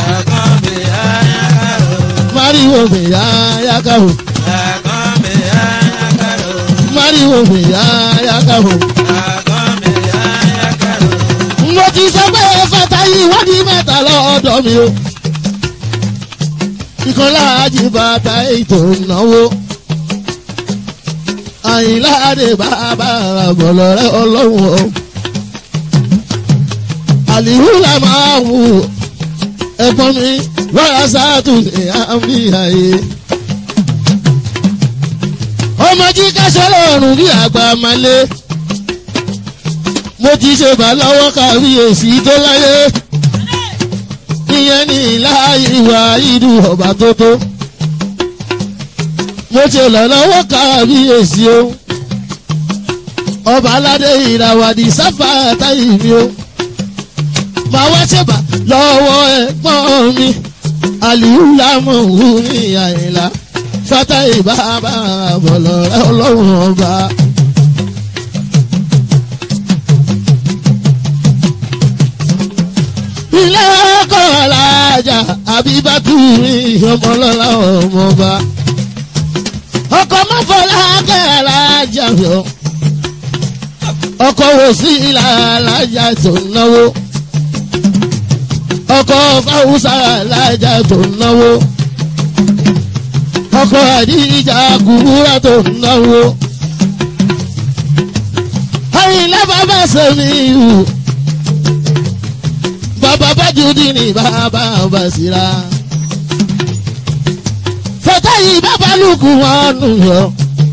máriwo fi yá yáká o máriwo fi yá yáká o. mo ti sọ pé fata yìí wádìí mẹ́ta lọ́dọ̀ mi o. ìkànlá àjìbàtà ètò ìnáwó. àyìnláde bàbá àbọ̀lọ́rẹ́ ọlọ́run o. àlìhùlà máa wù ẹ̀gbọ́n mi lọ́yà sáàtù ní àmì àyè. ọmọ jí káṣọ lọ́rùn bí àgbà máa lé mo ti ṣe bá lọ́wọ́ kábíyèsí tó láyé ìyẹn ní láàyè ìwà ìlú ọba tó tó mo ṣe lọ lọ́wọ́ kábíyèsí o ọba aládé ìràwàdì sáfà táyì mi o máa wá ṣèbà lọ́wọ́ ẹ̀gbọ́n mi àlìhùlámọ̀ wù mí àyìnlá fátàyè bàbá bọ̀lọ̀ ọlọ́run ọba. ilé ọkọ̀ alájà àbíbátú mi ọmọlọ́lá ọmọba. ọkọ̀ mọ́fọ́lá kẹ́ alájà yọ. ọkọ̀ wò sí ilà alájà tó náwó. ọkọ̀ fáwùsà alájà tó náwó. ọkọ̀ àdìjà kúrúrà tó náwó. àyìnlá bàbá sẹ́mi ìhù bàbá bájúdì ní bàbá basira. fọ́tà yìí bàbá lùkù wọn nù yọ.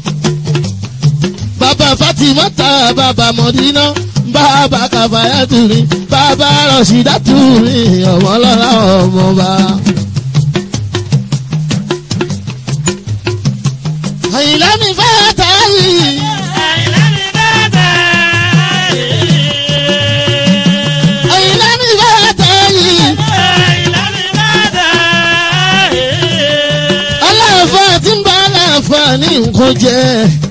bàbá fatimata bàbá mọ̀dínà bàbá kàfáyà tùmí bàbá rọ̀ṣídà tùmí ọmọlọ́lá ọmọba. àyìnlá mi fẹ́ tà yìí. àyìnlá mi fẹ́ tà yìí. aláàfáà tí ń bá aláàfáà ní nǹkan jẹ.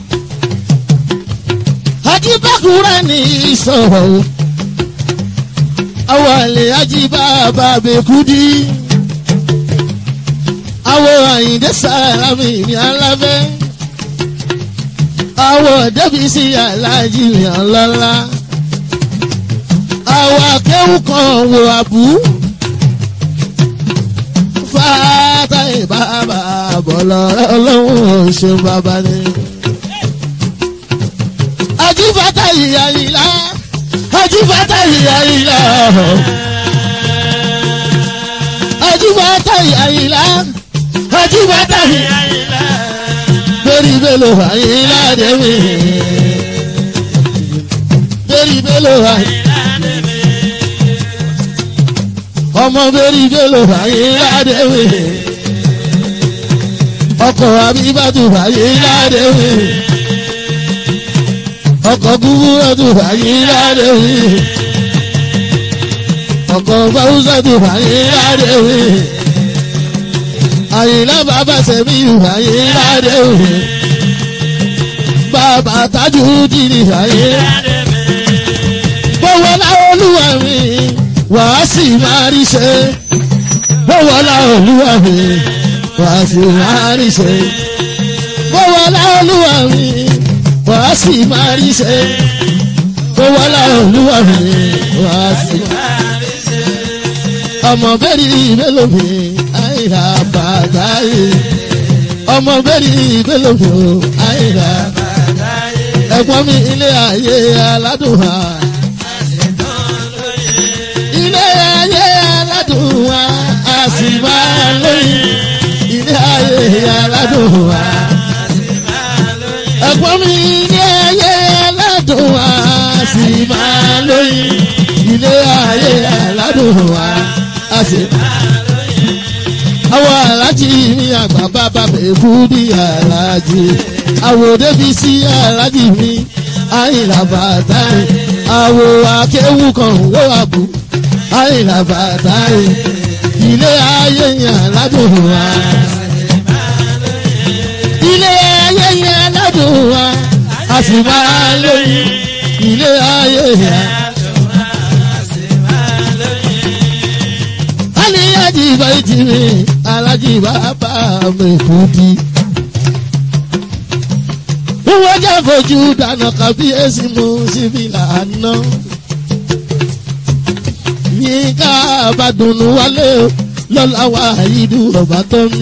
ajíbákúrá ní ìsọ̀rọ̀ o. àwọn àlè ajíbá bàbẹ̀kúdí. àwọn àyìndé sàlámì ní alábẹ́. àwọn débìsí aláàjì ní ọlọ́lá. àwọn akéwù kan wo àbú fata ìbábà bọ̀lọ̀ ọlọ́run ṣe bàbá ni. Ajífata ìyá ìlà, ajífata ìyá ìlà. Ajífata ìyá ìlà, ajífata ìyá ìlà. Bẹ́ẹ̀ni bẹ́ẹ̀lò àyílá dẹ́mi. Bẹ́ẹ̀ni bẹ́ẹ̀lò àyílá ọmọ bẹ́ẹ̀rì bẹ́ẹ̀lò fàyè ládẹ́wé ọkọ̀ abíbátú fàyè ládẹ́wé ọkọ̀ gúgúrọ́tù fàyè ládẹ́wé ọkọ̀ fáwùsàtù fàyè ládẹ́wé àyìnlá bàbá sẹ́mi fàyè ládẹ́wé bàbá tájú dìní fàyè bọ́wọ́ láwọn olúwa mi wàá sì máa rí ṣe bọ́wọ́lá olúwa mi wàá sì máa rí ṣe bọ́wọ́lá olúwa mi wàá sì máa rí ṣe bọ́wọ́lá olúwa mi wàá sì máa rí ṣe. ọmọ bẹ́ẹ̀rì mélòó mi àìrà bàtà yìí ọmọ bẹ́ẹ̀rì mélòó mi àìrà bàtà yìí ẹ̀gbọ́n mi ilé ayé aládùn ha. ilé ayé aládùn wa a sì máa lóyún ilé ayé aládùn wa. ẹ̀gbọ́n mi ilé ayé aládùn wa a sì máa lóyún ilé ayé aládùn wa a sì máa lóyún. àwọn alájí mi àgbà bàbá bẹ̀kú ní alájí àwòdé bí sí alájí mi àyìnlá bàtà àwò akéwù kan wó àbú àyìnlá bàtà ilé ayé yẹn aládùn wa. ilé ayé yẹn aládùn wa a sì máa lóyún ilé ayé yẹn. alájí báyìí ti mi alájí bàbá mi kú di. wọ́n jẹ́ fojú dáná kábíyèsí mú síbi lànà. yínká àbádùnú wálé o lọ́la wa ìlú ọba tó ní.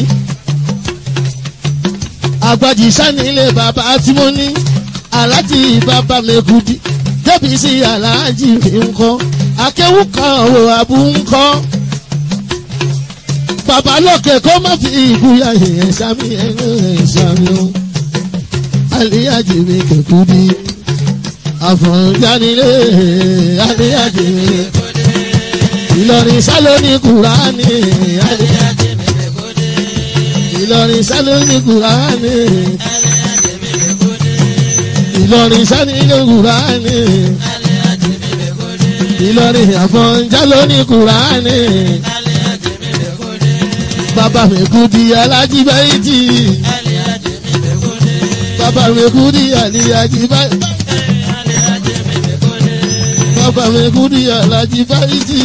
àgbàjì sanilé bàbá tí mo ní alájí bàbá mi kú di. débi sí alájí mi ń kọ́ akéwù kan wo àbú ń kọ́ bàbá lókè kó má fi ìbúyà yẹn sami ẹ̀yìn sami o. Aliyaji mi kẹ̀kú di àfọ̀njánilé aliyaji mi. Ìlọrin sálóní Kùránì. Ìlọrin sálóní Kùránì. Ìlọrin sálóní Kùránì. Ìlọrin àfọ̀njálóní Kùránì bàbá mi kú di alájí báyìí bàbá mi kú di alájí báyìí bàbá mi kú di alájí báyìí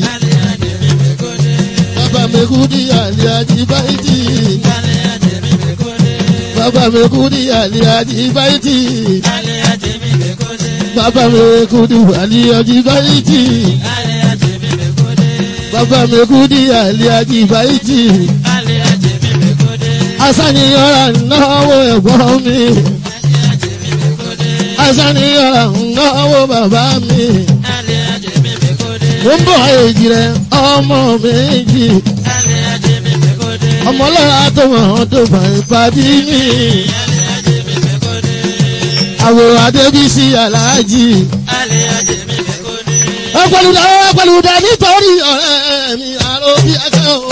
bàbá mi kú di alájí báyìí bàbá mi kú di alájí báyìí bàbá mi kú di alájí báyìí bàbá mi kú di àlíájì báyìí. Asániyọ̀rà náwó ẹ̀gbọ́n mi. Asániyọ̀rà náwó bàbá mi. Mo ń bọ̀ èjì rẹ̀ ọmọ méjì. Ọmọ lọ́la tó mọ̀ ọ́n tó bá ìpàdé mi. Àwòrán Adébísí Aláàjì ọpẹlúdà ọpẹlúdà nítorí ọ̀rẹ́ mi àrò bí ẹgbẹ́ o.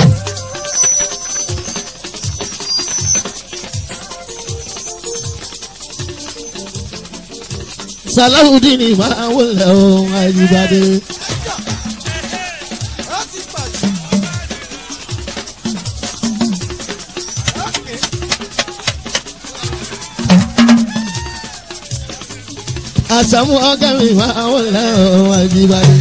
Salawudeen ni máa wọlé ohun àìjíbádé. àṣàmú ọgá mi máa wọlé ohun àìjíbádé.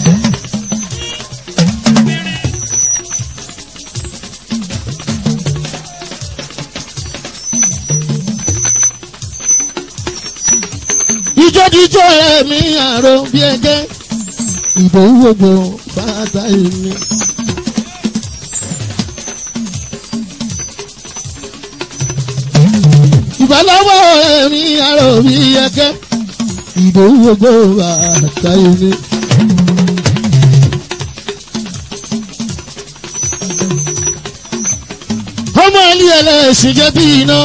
ìjọ́díjọ́ rẹ̀ mi àrò bí ẹgẹ́ ìdòwú gbogbo bàtà èmi. ìbálòpọ̀ rẹ̀ mi àrò bí ẹgẹ́ ìdòwú gbogbo bàtà èmi. ọmọ ilé ẹlẹ́sìn jẹ́ bí iná.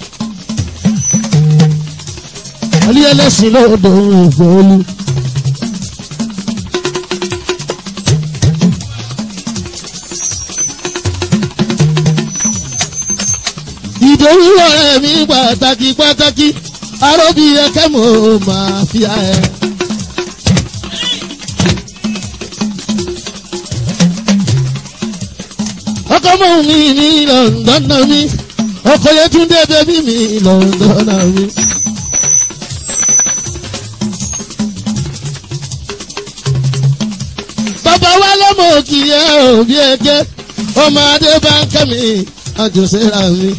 Alí ẹlẹ́sìn lọ́dọ̀ ògbóòlù. Ìdòwú ọ̀rẹ́ mi pàtàkì pàtàkì, aróbí ẹkẹ́ mo máa fi ẹ. Ọkọ mọ̀ mi ní Lọ́ndọ̀nà mi, ọkọ Yẹtúndé bẹ́bí mi Lọ́ndọ̀nà mi. bàbá wa lọ́mọ òkì ẹ̀ òbí ẹ̀jẹ̀ ọmọ adé bá ń kẹ́mi àjọṣẹ́ra mi.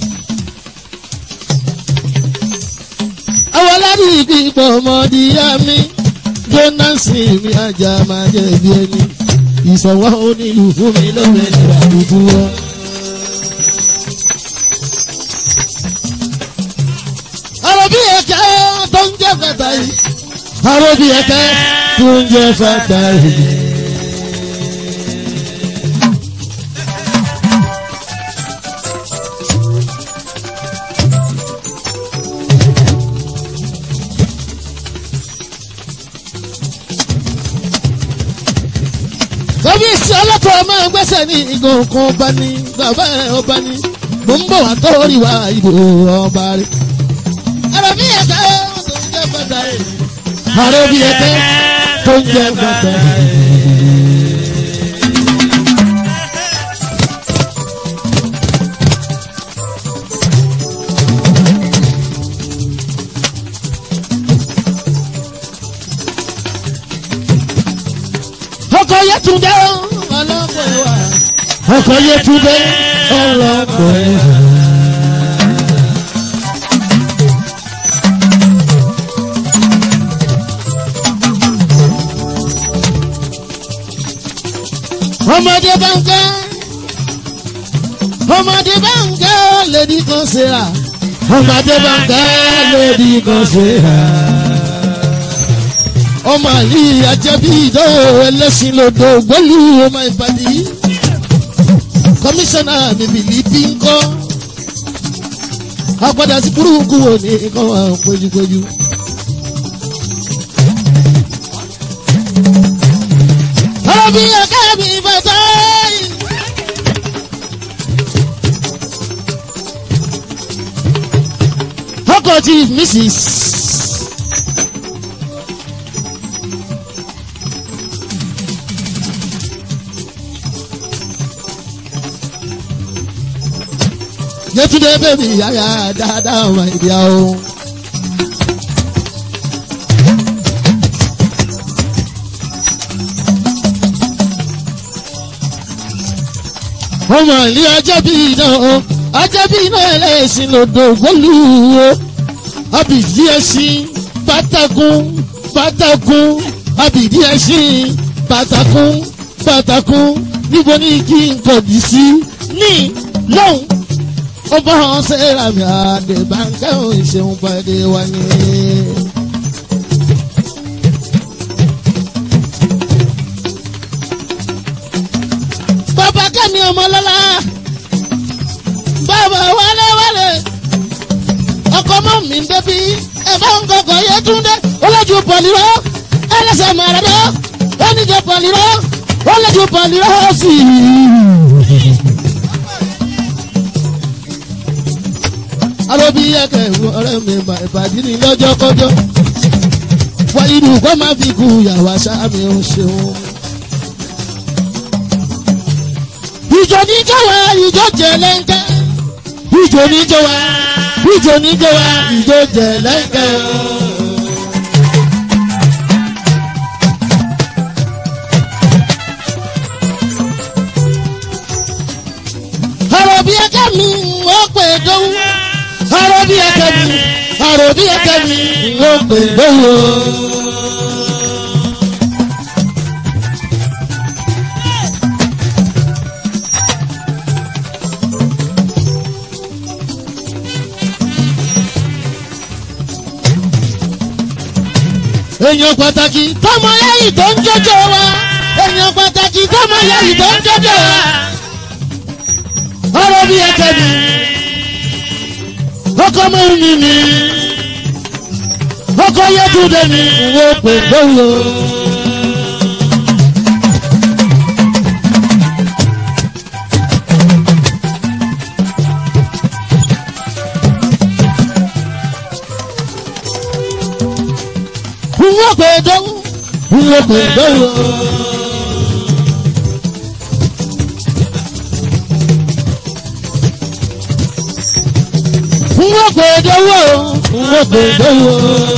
àwọn aládì ìgbìpọ̀ ọmọdé yá mi jónásì mi ajá máa jẹ́ bí ẹni ìsọ̀wọ́ onílù fún mi lóore ní àdúgbò wọn. ọ̀rọ̀ bí ẹ̀kẹ́ tó ń jẹ́ fẹ́ta yìí ọ̀rọ̀ bí ẹ̀kẹ́ tó ń jẹ́ fẹ́ta yìí. kábíyèsí ọlọ́tọ̀ ọmọ ẹgbẹ́sẹ̀ ní igun kan ọba ní bàbá ẹ̀ ọba ní mo ń bọ̀ wá tọ́rí wa ìbò ọba rẹ̀. àrò bí ẹ̀ka tó ń jẹ́ bàtà rẹ̀. àrò bí ẹ̀ka tó ń jẹ́ bàtà rẹ̀. ọkọ̀ yẹtùndé ọlọ́pọ̀ wa ọkọ̀ yẹtúndé ọlọ́pọ̀ ẹ̀. ọmọdé bá ń kẹ́ ọmọdé bá ń kẹ́ lèdi kan ṣe rà ọmọdé bá ń kẹ́ lèdi kan ṣe rà ọmọ yìí ajẹ́bí ìdó ẹlẹ́sìn lòdò gbólú ọmọ ìpàdé kọmíṣánná mi bìlíbí ń kọ́ àpàdà sí burúkú wò ní kọ́ wa péjúpéjú. Ọbí ẹ̀ka mi bàtà yìí. Ọkọ̀ tí Mrs. Yétúndé bèbí yáyà dáadáa ọmọ ìdí àwọn. ọmọ ìlú ajẹ́bí iná o ajẹ́bí iná ẹlẹ́sìn lòdò gbólúwo abìdí ẹṣin pátákùn pátákùn abìdí ẹṣin pátákùn pátákùn níbo ní kí n kọ̀dí sí ní lọ́hùn ó bá wọn ṣe rami àdèbànkẹ́ òun ìṣeun pàdé wa ní. bàbá kẹ́mi ọmọ lọ́la bàbá wálé wálé ọkọ mọ́ mi ń débi ẹ̀fọ́ ń kọkọ̀ yé túndé olójú pọ̀lìrọ́ ẹlẹ́sẹ̀ màrẹ́dọ́ oníjẹ pọ̀lìrọ́ olójú pọ̀lìrọ́ sí i. arobi ẹkẹ ọ̀rẹ́ mi ìbàdí ni lọ́jọ́ kọjọ́ wọ́n ìlú kọ́ máa fi kú yàrá sáà mi ò ṣeun. ìjọ níjọ wa ìjọ jẹlẹńkẹ ìjọ níjọ wa ìjọ níjọ wa ìjọ jẹlẹńkẹ. àròbí ẹkẹ mi wọ́n pè dówó àròbí ẹkẹ mi àròbí ẹkẹ mi wọ́n pè dówó. èèyàn pàtàkì tọmọ lẹ́yìn tó ń jọjọ wa èèyàn pàtàkì tọmọ lẹ́yìn tó ń jọjọ wa. ọ̀rọ̀ bí ẹ̀kẹ́ mi ọkọ mẹ́rin mi ọkọ yẹ́túndé mi wo pè lówó. wọ́n pè dánwó wọ́n pè dánwó. wọ́n pè dánwó wọ́n pè dánwó.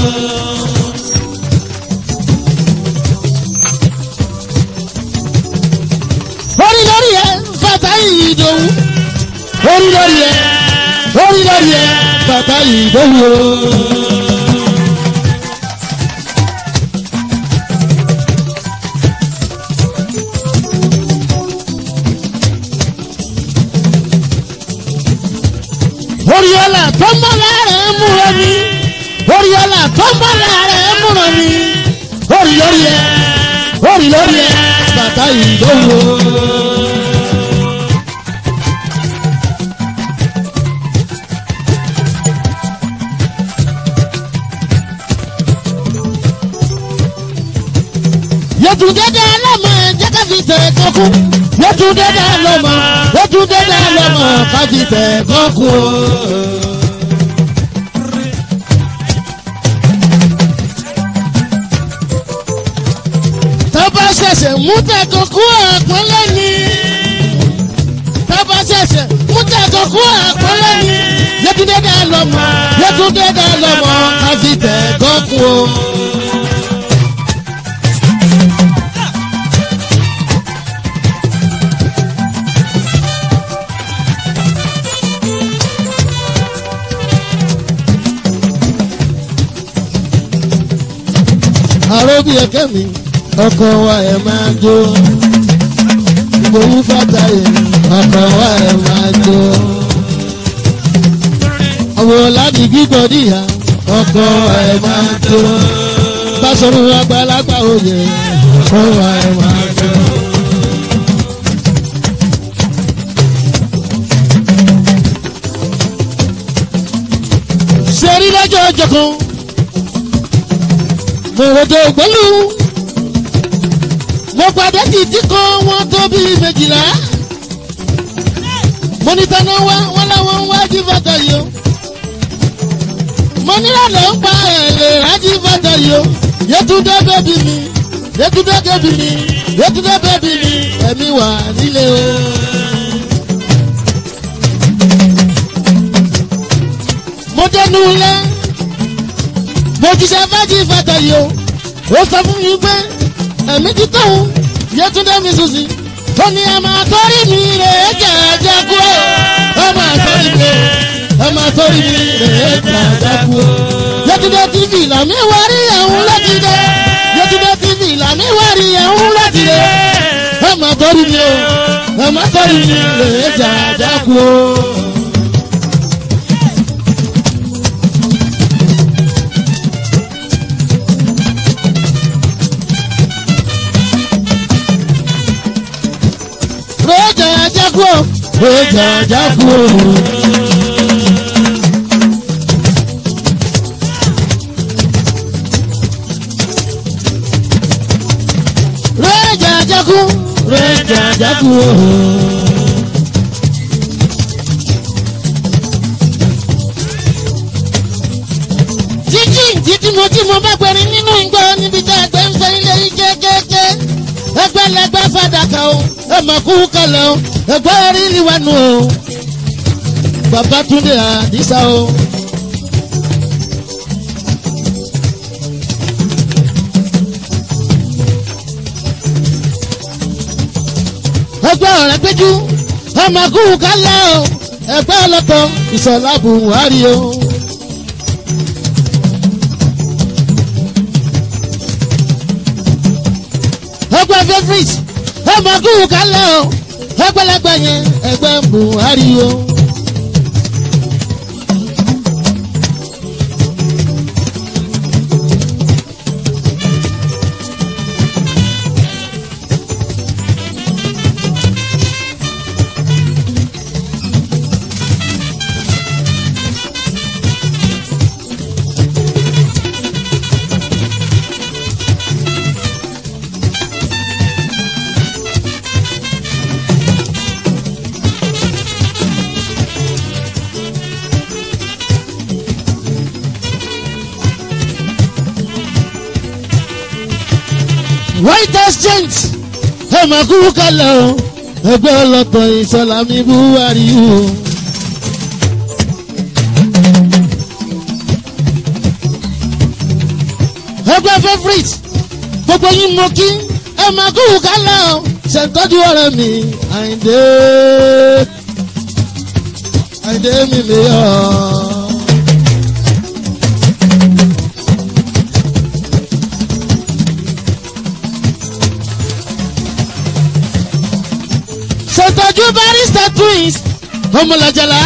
orí lórí ẹ bàtà ìdòwú orí lórí ẹ orí lórí ẹ bàtà ìdòwú. Oriola tó ń bọ̀ láàrẹ̀ múra mi. Oriola tó ń bọ̀ láàrẹ̀ múra mi. Orí lórí ẹ, orí lórí ẹ, bàtà ìdánwò. Yẹtùndé dá lọ́mọ jẹ́ ká fi tẹ̀ kọ́kú. Yẹtùndé dá lọ́mọ, Yẹtùndé dá lọ́mọ ká fi tẹ̀ kọ́kú. Tọ́ba ṣẹ̀ṣẹ̀ mú tẹ̀ kọ́kú àpọ́nlé ni. Tọ́ba ṣẹ̀ṣẹ̀ mú tẹ̀ kọ́kú àpọ́nlé ni. Yẹtùndé dá lọ́mọ, Yẹtùndé dá lọ́mọ ká fi tẹ̀ kọ́kú. àròbí ẹ̀kẹ́ mi ọkọ̀ wa ẹ̀ máa jó ìgbòho fàtàyè ọkọ̀ wa ẹ̀ máa jó àwọn láti gbígbọ́ níyà ọkọ̀ wa ẹ̀ máa jó báṣọ̀rọ̀ àgbàlagbà òye ọkọ̀ wa ẹ̀ máa jó. sẹ́rí lọ́jọ́ ọjọ́ kan mo ròdò ògbólú mo padà títí kan wọn tó bí méjìlá mo ní tẹnu wá wọn láwọn ń wájú bàtà yìí o mo nílò ló ń pa ẹ̀lẹ́ rájí bàtà yìí o yẹtúndé bẹ́bí mi yẹtúndé bẹ́bí mi yẹtúndé bẹ́bí mi ẹ̀mí wà nílé o. mo dẹnu lẹ mo jíṣẹ́ fájì fàtà yìí o ó sọ fún mi pé ẹ̀mí ti tóun yẹtúndé mi sùn sí ó ní ẹ máa tọ́rí mi rè é jẹ́jẹ́ kú o ẹ máa tọ́rí mi ẹ máa tọ́rí mi rè é jẹ́jẹ́ kú o yẹtúndé tv làmì wárí ẹ̀hún láti dé yẹtúndé tv làmì wárí ẹ̀hún láti dé ẹ máa tọ́rí mi o ẹ máa tọ́rí mi rè é jẹ́jẹ́ kú o. Roja Jaguo, Roja Jaguo. Roja Jaguo, Roja Jaguo. Jíjí jíjí mo tí mo bá gbẹ̀rin nínú ìgbọ́ níbi tá a gbẹ́ ń fẹ́ ilé yìí kéékèèké ẹgbẹ́ lẹgbẹ́ fàdákà o ẹ mà kú kalẹ̀ o ẹgbẹ́ rí liwanu o Babátúndé Àdìsá o. ẹgbẹ́ ọ̀rẹ́ péjú ẹ mà kú kalẹ̀ o ẹgbẹ́ ọlọ́tọ̀ Ìṣọ̀lá Buhari o. ẹgbẹ́ favourite ẹ máa kú kálẹ̀ o ẹgbẹ́lẹ́gbẹ́ yẹn ẹgbẹ́ Buhari o. white exchange ẹ máa kú kalẹ̀ o ẹgbẹ́ ọlọ́tọ̀ Ìṣọ̀lá mi Buhari o. ẹgbẹ́ favourite gbogbo yín mo kí ẹ máa kú kalẹ̀ o ṣètọ́jú ọ̀rẹ́ mi Àyìndé Àyìndé mi lè yọ. ṣètọ́jú barista twins ọmọlàjàlá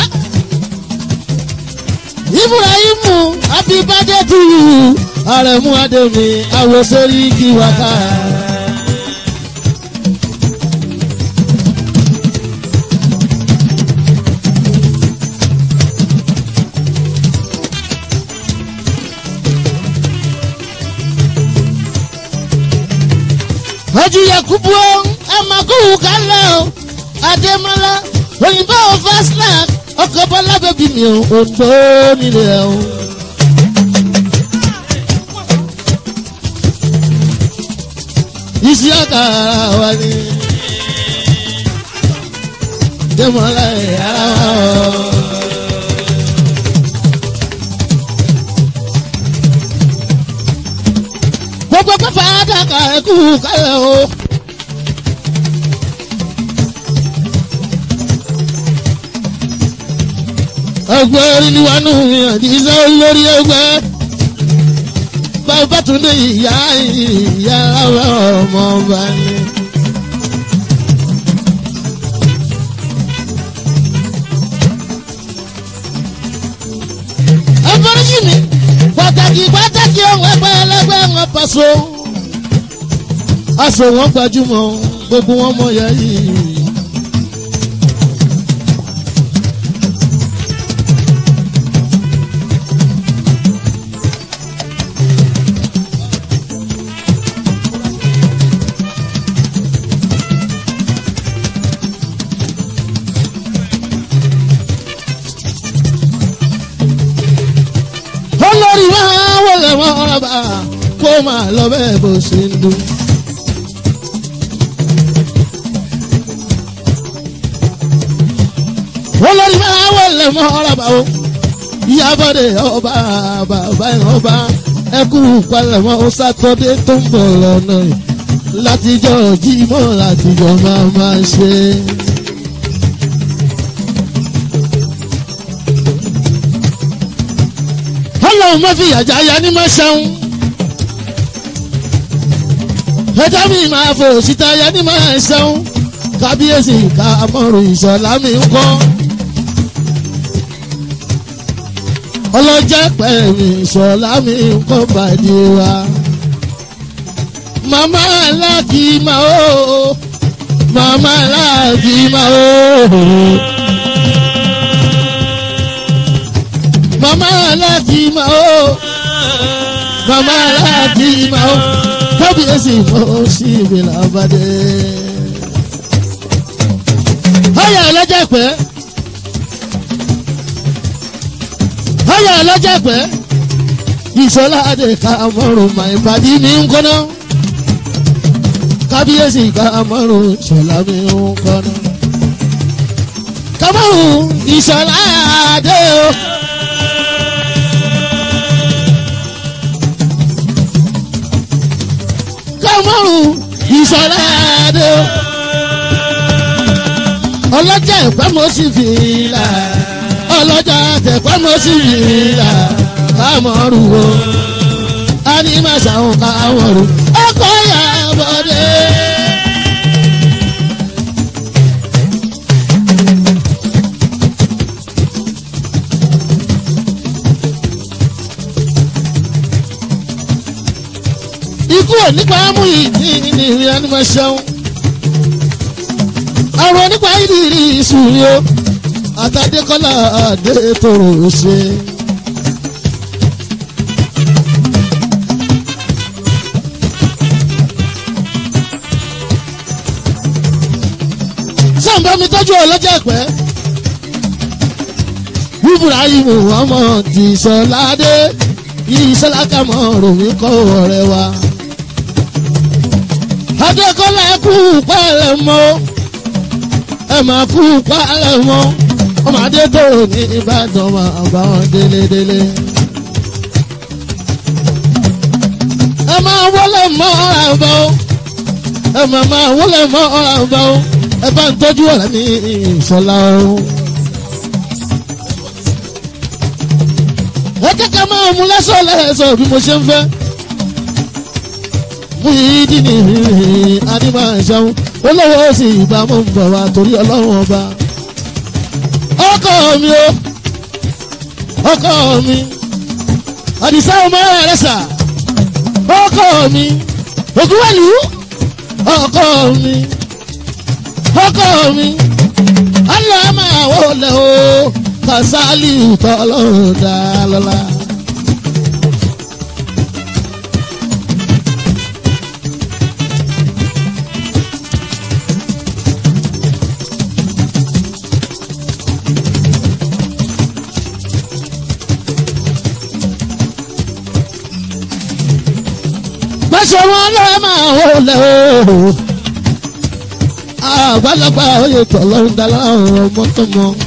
ibrahimu abibade tuyu arẹmu ademi awosori kiwaka. Haji Yakubu ẹ máa kú kálẹ̀ o. Adémọ́lá òyìnbó Vaslack ọkọ̀ bọ́lá bẹ́bí mi ò òǹdó nílẹ̀ o. Isi ọkà wa ni Adémọ́lá ẹ̀yà wa o. Gbogbo pẹ́fà àdàkà ẹ̀kú kálẹ̀ o. ẹgbẹ́ oríniwánú àdìsá olórí ẹgbẹ́ bàbá tún ní ìyá ìyá ọmọ ọba ni. ẹgbẹ́rẹ́jì mi pàtàkì pàtàkì ohun ẹgbẹ́ ẹlẹ́gbẹ́ wọn pàṣọ. aṣọ wọn gbajúmọ̀ gbogbo wọn mọ̀ yá yìí. olórí máa wọlé wọn rábà kó máa lọ bẹ́ẹ̀ bó ṣe ń dún. olórí máa wọlé wọn rábà o ìyábọ̀dé ọba bàbá ẹ̀ ọba ẹkú palẹ̀mọ́ sátọ́dé tó ń bọ̀ lọ́nà yìí látijọ́ jímọ̀ látijọ́ máa máa ṣe. ọlọ́run má fi yàjà ya ní máa ṣeun. ẹja mi máa fò síta ya ní máa ṣeun. kábíyèsí ká mọ̀rùn ìṣọ̀lá mi ń kọ́. ọlọ́jà pẹ̀lú ìṣọ̀lá mi ń kọ́ bàdí wa. màmá aláàkì máa ó màmá aláàkì máa ó mama aláàjì máa ó mama aláàjì máa ó kábíyèsí mọ́ sí ìwìlà ọbàdé. ọyà ọlọ́jà pẹ́ ọyà ọlọ́jà pẹ́ ìṣọlá adé ká mọ́rùn máa ìpàdé mi ń kọ́nà kábíyèsí ká mọ́rùn ìṣọlá mi ń kọ́nà. kámọ́rùn ìṣọlá adé o. márùn ìṣọ̀lá adé o. ọlọ́jà ẹ̀pẹ́ mo sì fi là ọlọ́jà tẹ̀pẹ́ mo sì fi là kámọ́rù o. a ní má ṣàwọn kámọ́rù ọkọ̀ yà bọ̀dé. ikú ò nípa mú ìdí ní ìrìn ànímọ̀ ṣẹ́un àrùn onípa ìdírí ìṣúrí o àtàdékọ́lá àdètòrò ṣe. sàǹbà mi tọ́jú ọlọ́jà pẹ́ ibrahim ọmọ tìṣọ́ládé ìṣọ́lá kàmọ́ ròmí kọ́ ọ̀rẹ́ wa adékọ́lá kú pálẹ̀ mọ́ ẹ máa kú pálẹ̀ mọ́ ọmọdé tó ní ìbàdàn máa bá wọn délédélé. ẹ máa wọlé mọ́ àbọ̀ ẹ máa máa wọlé mọ́ àbọ̀ ẹ bá ń tọ́jú ọ̀rẹ́ mi ìṣọ̀lá o. ẹ kẹ́kẹ́ máa mú lẹ́sọ̀ lẹ́sọ̀ bí mo ṣe ń fẹ́ fúyídì ní adìmọ̀ṣẹ́un olówó sì ìbámu ń bọ̀ wá torí ọlọ́run ọba. ọkọ mi o ọkọ mi àdìsá ọmọ rẹ sà ọkọ mi ògúnwẹ̀lú ọkọ mi ọkọ mi aláàmà wọlé o kàsálì tọ́lọ́run dá lọ́la. ṣe wọn lọ máa wọlé o. àgbàlagbà oyè tọ̀lọ́ ń dalá ọ̀rọ̀ mọ́tọ́mọ́.